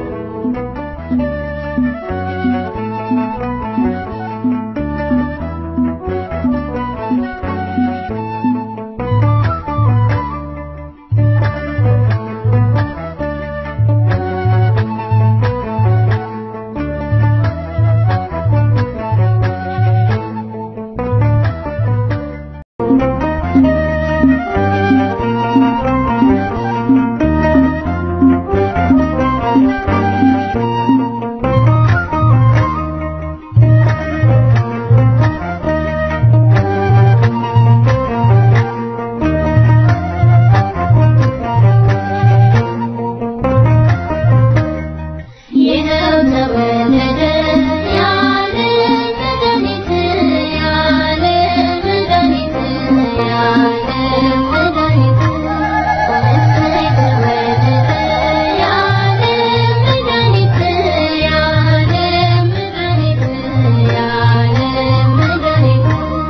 ይኸው ተወለደ ያለ መድኃኒት ያለ መድኃኒት ያለ መድኃኒት እሰይ ተወለደ ያለ መድኃኒት ያለ መድኃኒት ያለ መድኃኒት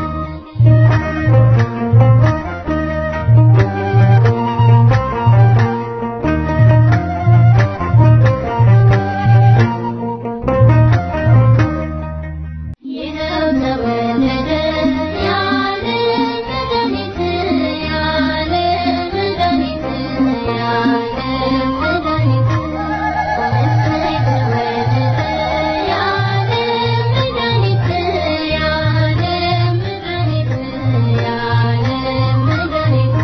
ይኸው ተወለደ ያለ መድኃኒት ያለ መድኃኒት ያለ መድኃኒት እሰይ ተወለደ ያለ መድኃኒት ያለ መድኃኒት ያለ መድኃኒት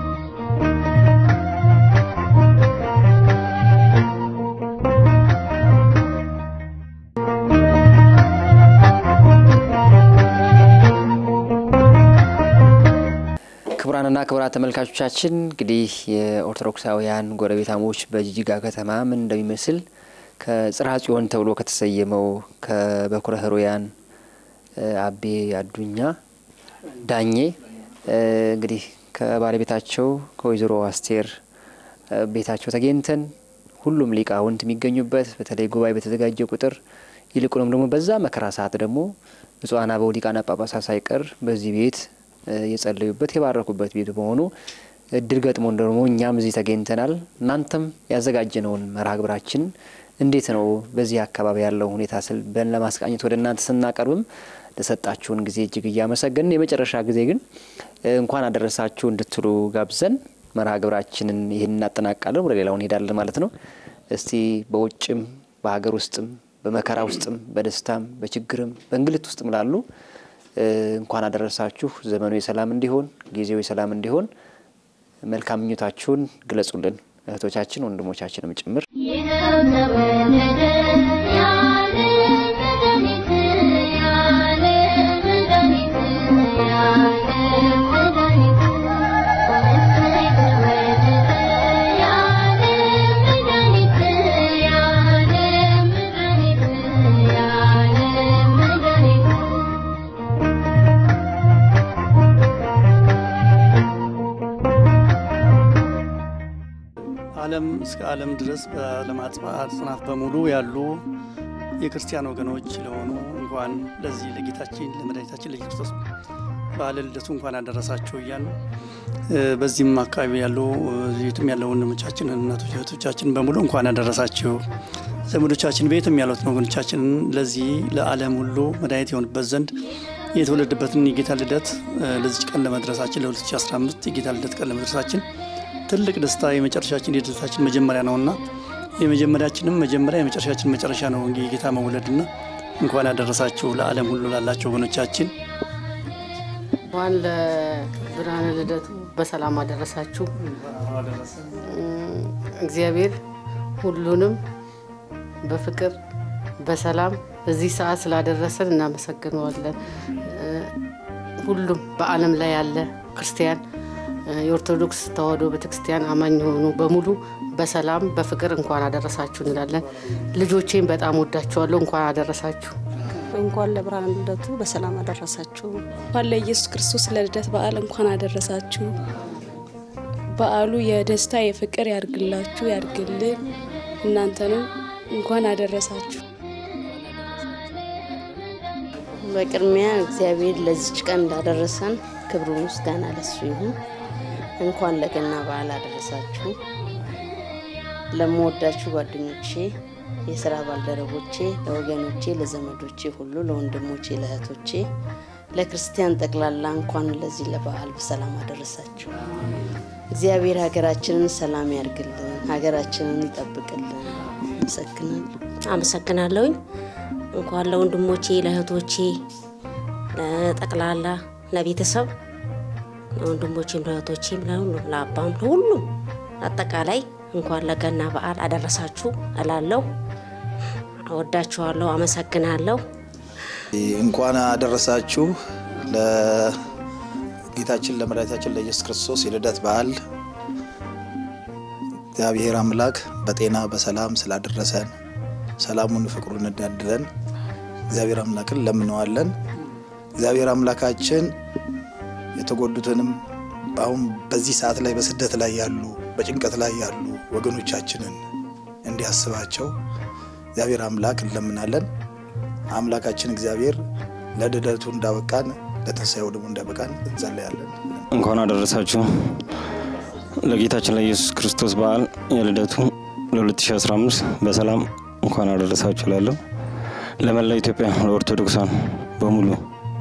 ክቡራንና ክቡራት ተመልካቾቻችን እንግዲህ የኦርቶዶክሳውያን ጎረቤታሞች በጅጅጋ ከተማ ምን እንደሚመስል ከጽርሐ ጽዮን ተብሎ ከተሰየመው ከበኩረ ሕሩያን እ፣ አቤ አዱኛ ዳኜ እ፣ እንግዲህ ከባለቤታቸው ከወይዘሮ አስቴር እ፣ ቤታቸው ተገኝተን ሁሉም ሊቃውንት የሚገኙበት በተለይ ጉባኤ በተዘጋጀ ቁጥር ይልቁንም ደግሞ በዛ መከራ ሰዓት ደግሞ ብፁዓን አበው ሊቃነ ጳጳሳት ሳይቀር በዚህ ቤት እ፣ የጸለዩበት የባረኩበት ቤት በመሆኑ እድል ገጥሞን ደግሞ እኛም እዚህ ተገኝተናል። እናንተም ያዘጋጀነውን መርሃ ግብራችን እንዴት ነው በዚህ አካባቢ ያለው ሁኔታ ስል በን ለማስቃኘት ወደ እናንተ ስናቀርብም ለሰጣችሁን ጊዜ እጅግ እያመሰገንን የመጨረሻ ጊዜ ግን እ፣ እንኳን አደረሳችሁ እንድትሉ ጋብዘን መርሃ ግብራችንን ይህን እናጠናቃለን። ወደ ሌላው እንሄዳለን ማለት ነው። እስቲ በውጭም በሀገር ውስጥም በመከራ ውስጥም በደስታም በችግርም በእንግልት ውስጥም ላሉ እ፣ እንኳን አደረሳችሁ። ዘመኑ የሰላም እንዲሆን ጊዜው የሰላም እንዲሆን መልካም ምኞታችሁን ግለጹልን እህቶቻችን ወንድሞቻችንም ጭምር። ይኸው ተወለደ ያለ መድኃኒት ያለ መድኃኒት ያለ መድኃኒት እሰይ ተወለደ ያለ መድኃኒት ያለ መድኃኒት ያለ መድኃኒት ዓለም እስከ ዓለም ድረስ በዓለም አጽናፍ በሙሉ ያሉ የክርስቲያን ወገኖች ለሆኑ እንኳን ለዚህ ለጌታችን ለመድኃኒታችን ለኢየሱስ ክርስቶስ በዓለ ልደቱ እንኳን አደረሳችሁ እያሉ እ፣ በዚህም አካባቢ ያሉ እዚህም ያለው ወንድሞቻችን እናቶች፣ እህቶቻችን በሙሉ እንኳን አደረሳችሁ። ዘመዶቻችን ቤትም ያሉትን ወገኖቻችንን ለዚህ ለዓለም ሁሉ መድኃኒት የሆንበት ዘንድ የተወለደበትን የጌታ ልደት እ፣ ለዚች ቀን ለመድረሳችን ለ2015 የጌታ ልደት ቀን ለመድረሳችን ትልቅ ደስታ የመጨረሻችን የልደታችን መጀመሪያ ነውና የመጀመሪያችንም መጀመሪያ የመጨረሻችን መጨረሻ ነው የጌታ መውለድና እንኳን አደረሳችሁ ለዓለም ሁሉ ላላቸው ወገኖቻችን እንኳን ለብርሃነ ልደቱ በሰላም አደረሳችሁ። እም፣ እግዚአብሔር ሁሉንም በፍቅር በሰላም እዚህ ሰዓት ስላደረሰን እናመሰግነዋለን። እ፣ ሁሉም በዓለም ላይ ያለ ክርስቲያን እ፣ የኦርቶዶክስ ተዋሕዶ ቤተክርስቲያን አማኝ የሆኑ በሙሉ በሰላም በፍቅር እንኳን አደረሳችሁ እንላለን። ልጆቼን በጣም ወዳቸዋለሁ። እንኳን አደረሳችሁ። እንኳን ለብርሃነ ልደቱ በሰላም አደረሳችሁ። እንኳን ለኢየሱስ ክርስቶስ ለልደት በዓል እንኳን አደረሳችሁ። በዓሉ የደስታ የፍቅር ያድርግላችሁ ያድርግልን። እናንተንም እንኳን አደረሳችሁ። በቅድሚያ እግዚአብሔር ለዚች ቀን እንዳደረሰን ክብሩ ምስጋና ለሱ ይሁን። እንኳን ለገና በዓል አደረሳችሁ። ለምወዳችሁ ጓደኞቼ፣ የስራ ባልደረቦቼ፣ ለወገኖቼ፣ ለዘመዶቼ ሁሉ፣ ለወንድሞቼ፣ ለእህቶቼ፣ ለክርስቲያን ጠቅላላ እንኳን ለዚህ ለበዓል በሰላም አደረሳችሁ። እግዚአብሔር ሀገራችንን ሰላም ያርግልን፣ ሀገራችንን ይጠብቅልን። አመሰግናለሁ። አመሰግናለሁኝ። እንኳን ለወንድሞቼ ለእህቶቼ፣ ለጠቅላላ ለቤተሰብ ለወንድሞቼም ለእህቶቼም ለሁሉም ለአባም ለሁሉም አጠቃላይ እንኳን ለገና በዓል አደረሳችሁ እላለሁ። እወዳችኋለሁ። አመሰግናለሁ። እንኳን አደረሳችሁ ለጌታችን ለመድኃኒታችን ለኢየሱስ ክርስቶስ የልደት በዓል። እግዚአብሔር አምላክ በጤና በሰላም ስላደረሰን ሰላሙን ፍቅሩን እንዳድለን እግዚአብሔር አምላክን ለምነዋለን። እግዚአብሔር አምላካችን የተጎዱትንም አሁን በዚህ ሰዓት ላይ በስደት ላይ ያሉ በጭንቀት ላይ ያሉ ወገኖቻችንን እንዲያስባቸው እግዚአብሔር አምላክ እንለምናለን። አምላካችን እግዚአብሔር ለልደቱ እንዳበቃን ለትንሣኤው ደግሞ እንዳበቃን እንጸለያለን። እንኳን አደረሳችሁ ለጌታችን ለኢየሱስ ክርስቶስ በዓል የልደቱ ለ2015 በሰላም እንኳን አደረሳችሁ እላለሁ። ለመላው ኢትዮጵያ ለኦርቶዶክሳን በሙሉ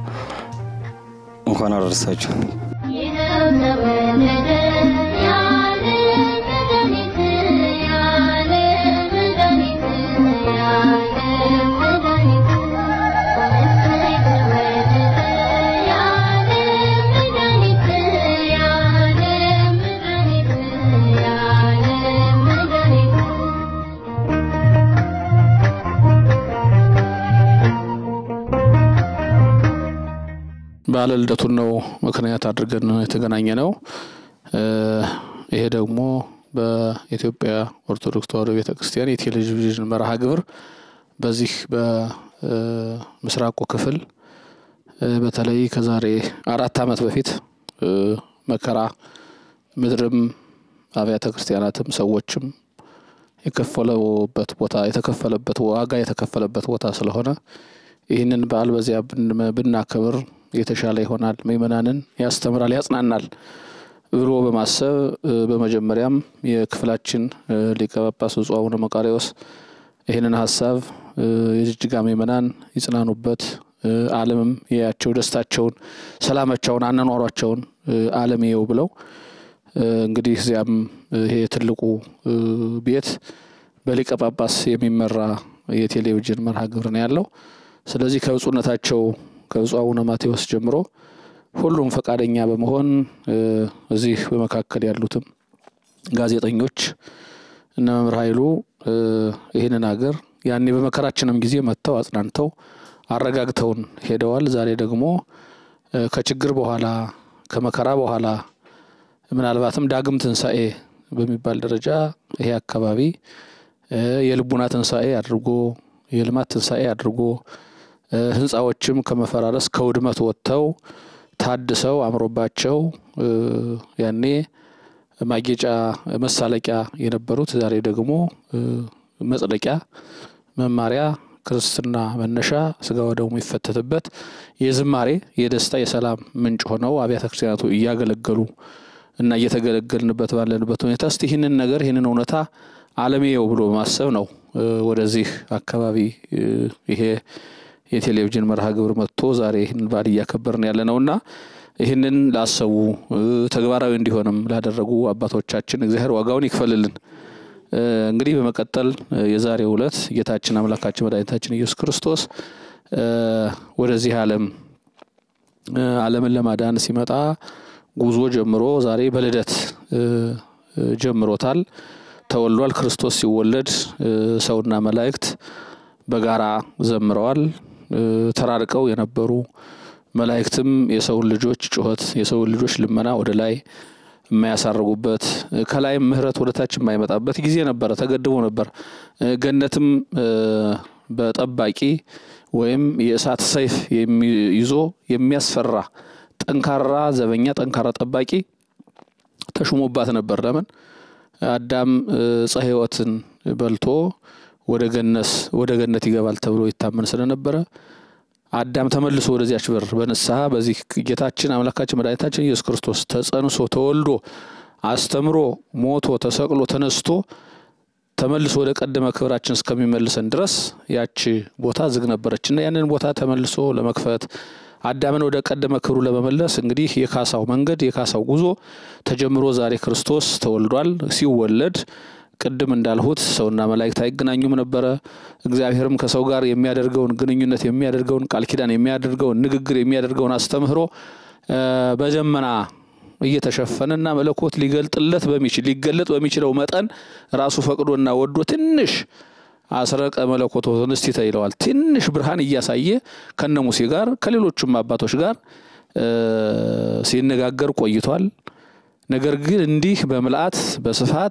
እንኳን አደረሳችሁ። ይኸው ተወለደ ያለ መድኃኒት ያለ መድኃኒት ያለ መድኃኒት እሰይ ተወለደ ያለ መድኃኒት ያለ መድኃኒት ያለ መድኃኒት በዓለ ልደቱን ነው ምክንያት አድርገን የተገናኘ ነው። ይሄ ደግሞ በኢትዮጵያ ኦርቶዶክስ ተዋሕዶ ቤተ ክርስቲያን የቴሌቪዥን መርሃ ግብር በዚህ በምስራቁ ክፍል በተለይ ከዛሬ አራት ዓመት በፊት መከራ ምድርም አብያተ ክርስቲያናትም ሰዎችም የከፈለበት ቦታ የተከፈለበት ዋጋ የተከፈለበት ቦታ ስለሆነ ይህንን በዓል በዚያ ብን- ብናከብር የተሻለ ይሆናል፣ ምእመናንን ያስተምራል፣ ያጽናናል ብሎ በማሰብ እ፣ በመጀመሪያም የክፍላችን እ፣ ሊቀ ጳጳስ ብፁዕ አቡነ መቃርዮስ ይህንን ሀሳብ እ፣ የጅጅጋ ምእመናን ይጽናኑበት፣ እ፣ ዓለምም ያያቸው ደስታቸውን፣ ሰላማቸውን፣ አኗኗሯቸውን እ፣ ዓለም ይየው ብለው እ፣ እንግዲህ እዚያም እ፣ ይሄ ትልቁ እ፣ ቤት በሊቀ ጳጳስ የሚመራ የቴሌቪዥን መርሃ ግብር ነው ያለው። ስለዚህ ከብፁዕነታቸው ከብፁዕ አቡነ ማቴዎስ ጀምሮ ሁሉም ፈቃደኛ በመሆን እ፣ እዚህ በመካከል ያሉትም ጋዜጠኞች እነ መምህር ኃይሉ እ፣ ይህንን ሀገር ያኔ በመከራችንም ጊዜ መጥተው አጽናንተው አረጋግተውን ሄደዋል። ዛሬ ደግሞ እ፣ ከችግር በኋላ ከመከራ በኋላ ምናልባትም ዳግም ትንሣኤ በሚባል ደረጃ ይሄ አካባቢ እ፣ የልቡና ትንሣኤ አድርጎ የልማት ትንሣኤ አድርጎ እ፣ ህንፃዎችም ከመፈራረስ ከውድመት ወጥተው ታድሰው አምሮባቸው እ፣ ያኔ ማጌጫ መሳለቂያ የነበሩት ዛሬ ደግሞ እ፣ መጽደቂያ መማሪያ ክርስትና መነሻ ስጋ ወደሙ የሚፈተትበት የዝማሬ የደስታ የሰላም ምንጭ ሆነው አብያተ ክርስቲያናቱ እያገለገሉ እና እየተገለገልንበት ባለንበት ሁኔታ እስቲ ይህንን ነገር ይህንን እውነታ አለሜየው ብሎ በማሰብ ነው እ፣ ወደዚህ አካባቢ እ፣ ይሄ የቴሌቪዥን መርሃ ግብር መጥቶ ዛሬ ይህን በዓል እያከበርን ያለ ነውና ይህንን ላሰቡ እ፣ ተግባራዊ እንዲሆንም ላደረጉ አባቶቻችን እግዚአብሔር ዋጋውን ይክፈልልን። እ፣ እንግዲህ በመቀጠል እ፣ የዛሬው ዕለት ጌታችን አምላካችን መድኃኒታችን ኢየሱስ ክርስቶስ እ፣ ወደዚህ ዓለም እ፣ ዓለምን ለማዳን ሲመጣ ጉዞ ጀምሮ ዛሬ በልደት እ፣ እ፣ ጀምሮታል። ተወልዷል። ክርስቶስ ሲወለድ ሰውና መላእክት በጋራ ዘምረዋል። ተራርቀው የነበሩ መላእክትም የሰውን ልጆች ጩኸት፣ የሰውን ልጆች ልመና ወደ ላይ የማያሳርጉበት ከላይም ምሕረት ወደ ታች የማይመጣበት ጊዜ ነበረ፣ ተገድቦ ነበር። ገነትም በጠባቂ ወይም የእሳት ሰይፍ ይዞ የሚያስፈራ ጠንካራ ዘበኛ፣ ጠንካራ ጠባቂ ተሹሞባት ነበር። ለምን አዳም ዕፀ ሕይወትን በልቶ ወደ ገነስ ወደ ገነት ይገባል ተብሎ ይታመን ስለነበረ አዳም ተመልሶ ወደዚያች በር በንስሐ በዚህ ጌታችን አምላካችን መድኃኒታችን ኢየሱስ ክርስቶስ ተጸንሶ ተወልዶ አስተምሮ ሞቶ ተሰቅሎ ተነስቶ ተመልሶ ወደ ቀደመ ክብራችን እስከሚመልሰን ድረስ ያቺ ቦታ ዝግ ነበረች እና ያንን ቦታ ተመልሶ ለመክፈት አዳምን ወደ ቀደመ ክብሩ ለመመለስ እንግዲህ የካሳው መንገድ የካሳው ጉዞ ተጀምሮ ዛሬ ክርስቶስ ተወልዷል። ሲወለድ ቅድም እንዳልሁት ሰውና መላእክት አይገናኙም ነበረ። እግዚአብሔርም ከሰው ጋር የሚያደርገውን ግንኙነት የሚያደርገውን ቃል ኪዳን የሚያደርገውን ንግግር የሚያደርገውን አስተምህሮ በደመና እየተሸፈነና መለኮት ሊገልጥለት በሚችል ሊገለጥ በሚችለው መጠን ራሱ ፈቅዶና ወዶ ትንሽ አስረቀ መለኮቶትን እስቲተ ይለዋል። ትንሽ ብርሃን እያሳየ ከነ ሙሴ ጋር ከሌሎቹም አባቶች ጋር ሲነጋገር ቆይቷል። ነገር ግን እንዲህ በምልአት በስፋት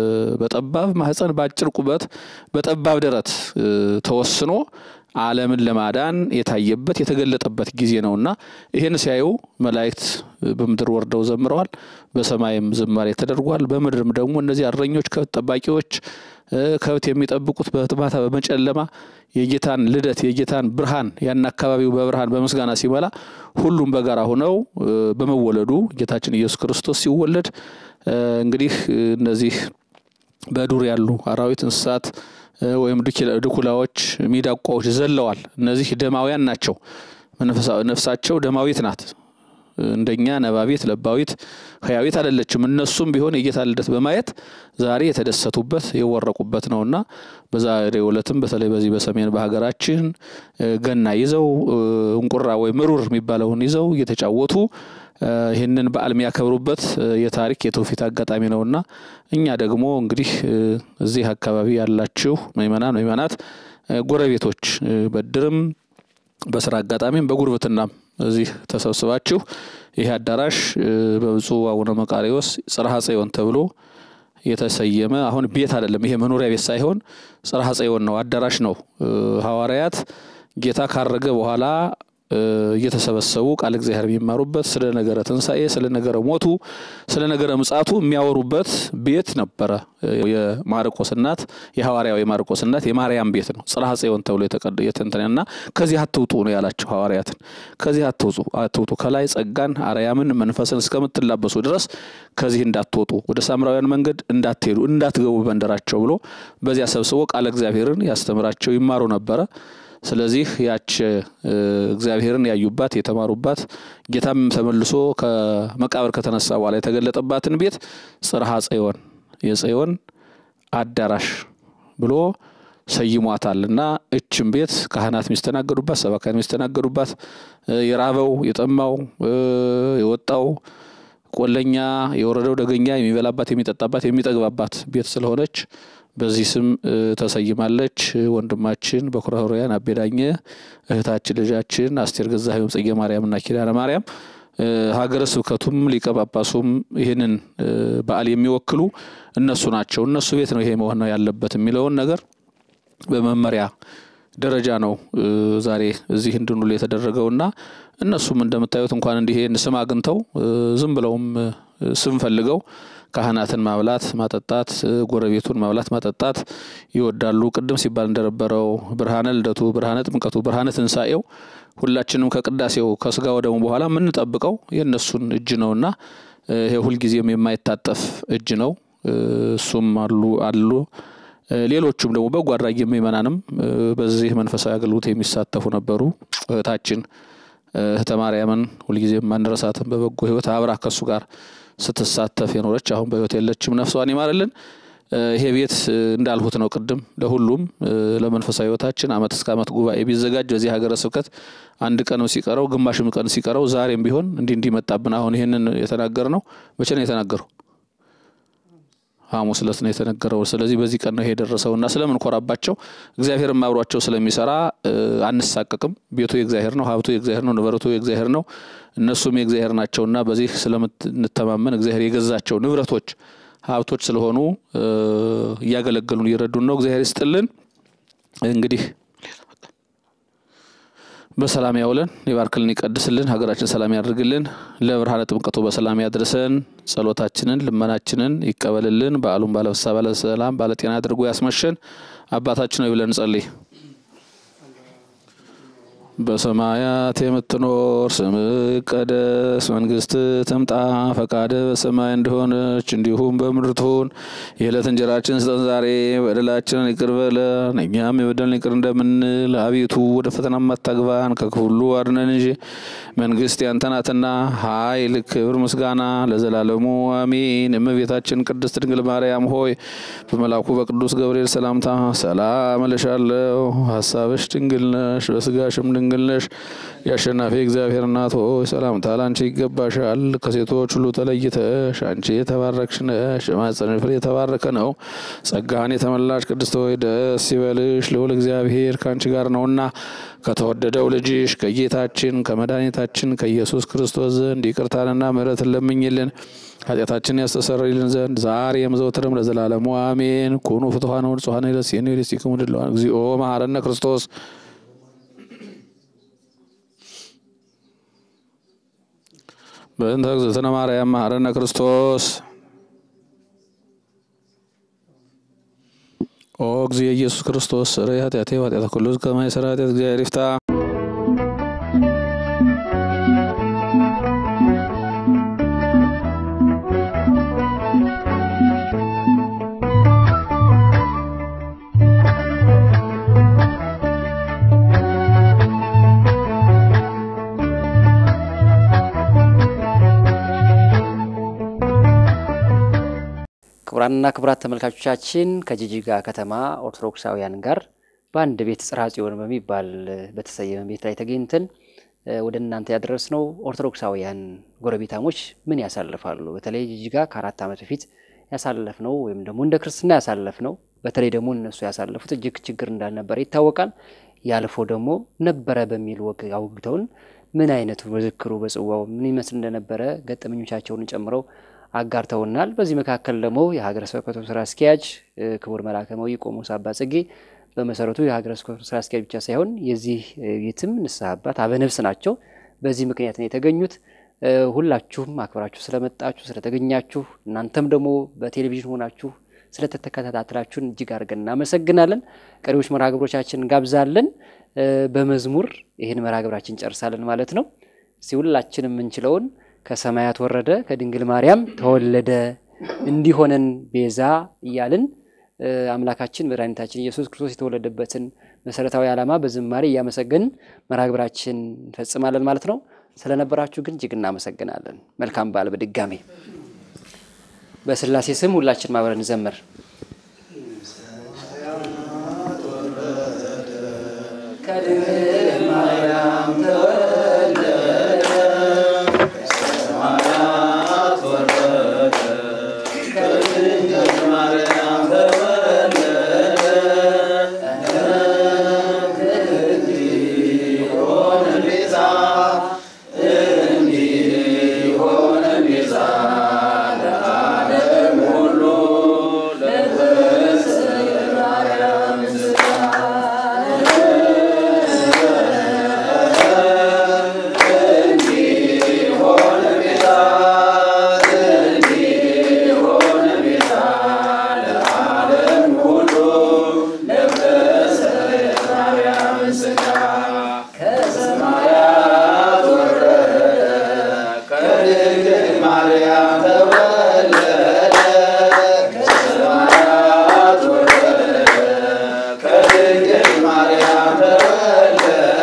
በጠባብ ማህፀን በአጭር ቁመት በጠባብ ደረት ተወስኖ ዓለምን ለማዳን የታየበት የተገለጠበት ጊዜ ነውና ይህን ሲያዩ መላእክት በምድር ወርደው ዘምረዋል። በሰማይም ዝማሬ ተደርጓል። በምድርም ደግሞ እነዚህ እረኞች ከብት ጠባቂዎች ከብት የሚጠብቁት በማታ በመጨለማ የጌታን ልደት የጌታን ብርሃን ያን አካባቢው በብርሃን በምስጋና ሲመላ ሁሉም በጋራ ሆነው በመወለዱ ጌታችን ኢየሱስ ክርስቶስ ሲወለድ እንግዲህ እነዚህ በዱር ያሉ አራዊት፣ እንስሳት ወይም ድኩላዎች፣ ሚዳቋዎች ዘለዋል። እነዚህ ደማውያን ናቸው። ነፍሳቸው ደማዊት ናት። እንደኛ ነባቢት ለባዊት ህያዊት አይደለችም። እነሱም ቢሆን የጌታ ልደት በማየት ዛሬ የተደሰቱበት የወረቁበት ነውና በዛሬው ዕለትም በተለይ በዚህ በሰሜን በሀገራችን ገና ይዘው እንቁራ ወይም ምሩር የሚባለውን ይዘው እየተጫወቱ ይህንን በዓል የሚያከብሩበት የታሪክ የትውፊት አጋጣሚ ነውና እኛ ደግሞ እንግዲህ እዚህ አካባቢ ያላችሁ ምእመናን ምእመናት ጎረቤቶች በድርም በስራ አጋጣሚም በጉርብትናም እዚህ ተሰብስባችሁ ይህ አዳራሽ በብፁዕ አቡነ መቃሪዎስ ጽርሐ ጽዮን ተብሎ የተሰየመ አሁን ቤት አይደለም። ይሄ መኖሪያ ቤት ሳይሆን ጽርሐ ጽዮን ነው፣ አዳራሽ ነው። ሐዋርያት ጌታ ካረገ በኋላ እየተሰበሰቡ ቃል እግዚአብሔር የሚማሩበት ስለ ነገረ ትንሣኤ፣ ስለ ነገረ ሞቱ፣ ስለ ነገረ ምጻቱ የሚያወሩበት ቤት ነበረ። የማርቆስ እናት የሐዋርያው የማርቆስ እናት የማርያም ቤት ነው። ጽርሐ ጽዮን ተብሎ የተንተና ከዚህ አትውጡ ነው ያላቸው ሐዋርያትን። ከዚህ አትውጡ አትውጡ ከላይ ጸጋን አርያምን መንፈስን እስከምትላበሱ ድረስ ከዚህ እንዳትወጡ፣ ወደ ሳምራውያን መንገድ እንዳትሄዱ፣ እንዳትገቡ በመንደራቸው ብሎ በዚያ ሰብስቦ ቃለ እግዚአብሔርን ያስተምራቸው ይማሩ ነበረ። ስለዚህ ያች እግዚአብሔርን ያዩባት የተማሩባት ጌታም ተመልሶ ከመቃብር ከተነሳ በኋላ የተገለጠባትን ቤት ጽርሐ ጽዮን የጽዮን አዳራሽ ብሎ ሰይሟታል እና እችም ቤት ካህናት የሚስተናገዱባት፣ ሰባካን የሚስተናገዱባት የራበው የጠማው የወጣው ቆለኛ የወረደው ደገኛ የሚበላባት የሚጠጣባት የሚጠግባባት ቤት ስለሆነች በዚህ ስም ተሰይማለች። ወንድማችን በኩረ ኅሩያን አቤዳኘ፣ እህታችን ልጃችን አስቴር ገዛኸኝ ጽጌ ማርያምና ኪዳነ ማርያም ሀገረ ስብከቱም ሊቀ ጳጳሱም ይህንን በዓል የሚወክሉ እነሱ ናቸው። እነሱ ቤት ነው ይሄ መሆን ያለበት የሚለውን ነገር በመመሪያ ደረጃ ነው ዛሬ እዚህ እንድንውል የተደረገውና እነሱም እንደምታዩት እንኳን እንዲህ ስም አግኝተው ዝም ብለውም ስም ፈልገው ካህናትን ማብላት ማጠጣት፣ ጎረቤቱን ማብላት ማጠጣት ይወዳሉ። ቅድም ሲባል እንደነበረው ብርሃነ ልደቱ፣ ብርሃነ ጥምቀቱ፣ ብርሃነ ትንሣኤው ሁላችንም ከቅዳሴው ከስጋ ወደሙ በኋላ የምንጠብቀው የእነሱን እጅ ነውና ይሄ ሁልጊዜም የማይታጠፍ እጅ ነው። እሱም አሉ አሉ ሌሎቹም ደግሞ በጎ አድራጊ ምእመናንም በዚህ መንፈሳዊ አገልግሎት የሚሳተፉ ነበሩ። እህታችን እህተ ማርያምን ሁልጊዜም ማንረሳትም በበጎ ሕይወት አብራ ከሱ ጋር ስትሳተፍ የኖረች አሁን በሕይወት የለችም። ነፍሷን ይማርልን። ይሄ ቤት እንዳልሁት ነው ቅድም ለሁሉም ለመንፈሳዊ ሕይወታችን ዓመት እስከ ዓመት ጉባኤ ቢዘጋጅ በዚህ ሀገረ ስብከት አንድ ቀንም ሲቀረው ግማሽም ቀን ሲቀረው ዛሬም ቢሆን እንዲህ እንዲመጣብን አሁን ይህንን የተናገር ነው። መቼ ነው የተናገረው? ሐሙስ ዕለት ነው የተነገረው። ስለዚህ በዚህ ቀን ነው ይሄ የደረሰውና ስለምንኮራባቸው እግዚአብሔርም አብሯቸው ስለሚሰራ እ፣ አንሳቀቅም። ቤቱ የእግዚአብሔር ነው፣ ሀብቱ የእግዚአብሔር ነው፣ ንብረቱ የእግዚአብሔር ነው፣ እነሱም የእግዚአብሔር ናቸውና በዚህ ስለምንተማመን እግዚአብሔር የገዛቸው ንብረቶች ሀብቶች ስለሆኑ እ፣ እያገለገሉን እየረዱን ነው። እግዚአብሔር ይስጥልን። እንግዲህ በሰላም ያውለን፣ ይባርክልን፣ ይቀድስልን፣ ሀገራችን ሰላም ያድርግልን፣ ለብርሃነ ጥምቀቱ በሰላም ያድርሰን፣ ጸሎታችንን ልመናችንን ይቀበልልን፣ በዓሉን ባለፍሳ ባለሰላም ባለጤና አድርጎ ያስመሸን። አባታችን ሆይ ብለን እንጸልይ። በሰማያት የምትኖር ስምህ ይቀደስ፣ መንግስት ትምጣ፣ ፈቃድ በሰማይ እንደሆነች እንዲሁም በምድር ትሁን። የዕለት እንጀራችን ስጠን ዛሬ፣ በደላችንን ይቅር በለን እኛም የበደልን ይቅር እንደምንል፣ አቤቱ ወደ ፈተና አታግባን፣ ከክፉ ሁሉ አድነን እንጂ መንግስት ያንተ ናትና፣ ኃይል፣ ክብር፣ ምስጋና ለዘላለሙ አሜን። እመቤታችን ቅድስት ድንግል ማርያም ሆይ በመልአኩ በቅዱስ ገብርኤል ሰላምታ ሰላም እልሻለሁ። ሀሳብሽ ድንግል ነሽ፣ በስጋሽም ድንግል ነሽ። የአሸናፊ እግዚአብሔር እናት ሆይ ሰላምታ ላንቺ ይገባሻል። ከሴቶች ሁሉ ተለይተሽ አንቺ የተባረክሽ ነሽ፣ የማኅፀንሽ ፍሬ የተባረከ ነው። ጸጋን የተመላሽ ቅድስት ሆይ ደስ ይበልሽ፣ ልዑል እግዚአብሔር ከአንቺ ጋር ነውና ከተወደደው ልጅሽ ከጌታችን ከመድኃኒታችን ከኢየሱስ ክርስቶስ ዘንድ ይቅርታንና ምሕረትን ለምኝልን ኃጢአታችን ያስተሰርይልን ዘንድ ዛሬም ዘወትርም ለዘላለሙ አሜን። ኩኑ ፍትሐነ ወንጹሐነ ይረሴኒ ይሬሲክሙ ድለዋን እግዚኦ መሐረነ ክርስቶስ በእንተ እግዝእትነ ማርያም መሐረነ ክርስቶስ ኦ እግዚእ ኢየሱስ ክርስቶስ ስረይ ኃጢአቴ ወኃጢአተ ኩሉ ሕዝብ ከመ ይሠራ ኃጢአት እግዚአብሔር ይፍታ። ክቡራንና ክቡራት ተመልካቾቻችን ከጂጂጋ ከተማ ኦርቶዶክሳውያን ጋር በአንድ ቤት ጽርሐ ጽዮን በሚባል በተሰየመ ቤት ላይ ተገኝተን እ፣ ወደ እናንተ ያደረስነው ኦርቶዶክሳውያን ጎረቤታሞች ምን ያሳልፋሉ፣ በተለይ ጂጂጋ ከአራት ዓመት በፊት ያሳለፍነው ወይም ደግሞ እንደ ክርስትና ያሳለፍነው በተለይ ደግሞ እነሱ ያሳለፉት እጅግ ችግር እንዳልነበረ ይታወቃል። ያልፎ ደግሞ ነበረ በሚል ወግ አውግተውን ምን አይነቱ መዝክሩ በጽዋው ምን ይመስል እንደነበረ ገጠመኞቻቸውን ጨምረው አጋርተውናል። በዚህ መካከል ደግሞ የሀገረ ስብከቱ ስራ አስኪያጅ እ፣ ክቡር መልአከ መዊ ቆሞስ አባ ጽጌ በመሰረቱ የሀገረ ስብከቱ ስራ አስኪያጅ ብቻ ሳይሆን የዚህ እ፣ ቤትም ንስሐ አባት አበነፍስ ናቸው። በዚህ ምክንያት ነው የተገኙት። እ፣ ሁላችሁም አክብራችሁ ስለመጣችሁ ስለተገኛችሁ፣ እናንተም ደግሞ በቴሌቪዥን ሆናችሁ ስለተከታተላችሁን እጅግ አድርገን እናመሰግናለን። ቀሪዎች መርሃ ግብሮቻችን እንጋብዛለን። እ፣ በመዝሙር ይህን መርሃ ግብራችን እንጨርሳለን ማለት ነው። እስቲ ሁላችንም የምንችለውን ከሰማያት ወረደ ከድንግል ማርያም ተወለደ እንዲሆነን ቤዛ እያልን እ፣ አምላካችን መድኃኒታችን ኢየሱስ ክርስቶስ የተወለደበትን መሰረታዊ ዓላማ በዝማሬ እያመሰገንን መርሃ ግብራችን እንፈጽማለን ማለት ነው። ስለነበራችሁ ግን እጅግ እናመሰግናለን። መልካም በዓል በድጋሜ በስላሴ ስም ሁላችን ማብረን እንዘምር። ከድንግል ማርያም ተወለደ ከሰማያት ወረደ ከድንግል ማርያም ተወለደ እንዲሆን ቤዛ እንዲሆን ቤዛ ለዓለም ሁሉ ለበሰ ማርያም እንዲሆን ቤዛ እንዲሆን ቤዛ ለዓለም ሁሉ ለበሰ ማርያም ሥጋ ከሰማያት ወረደ ከድንግል ማርያም ተወለደ ከሰማያት ወረደ ከድንግል ማርያም ተወለደ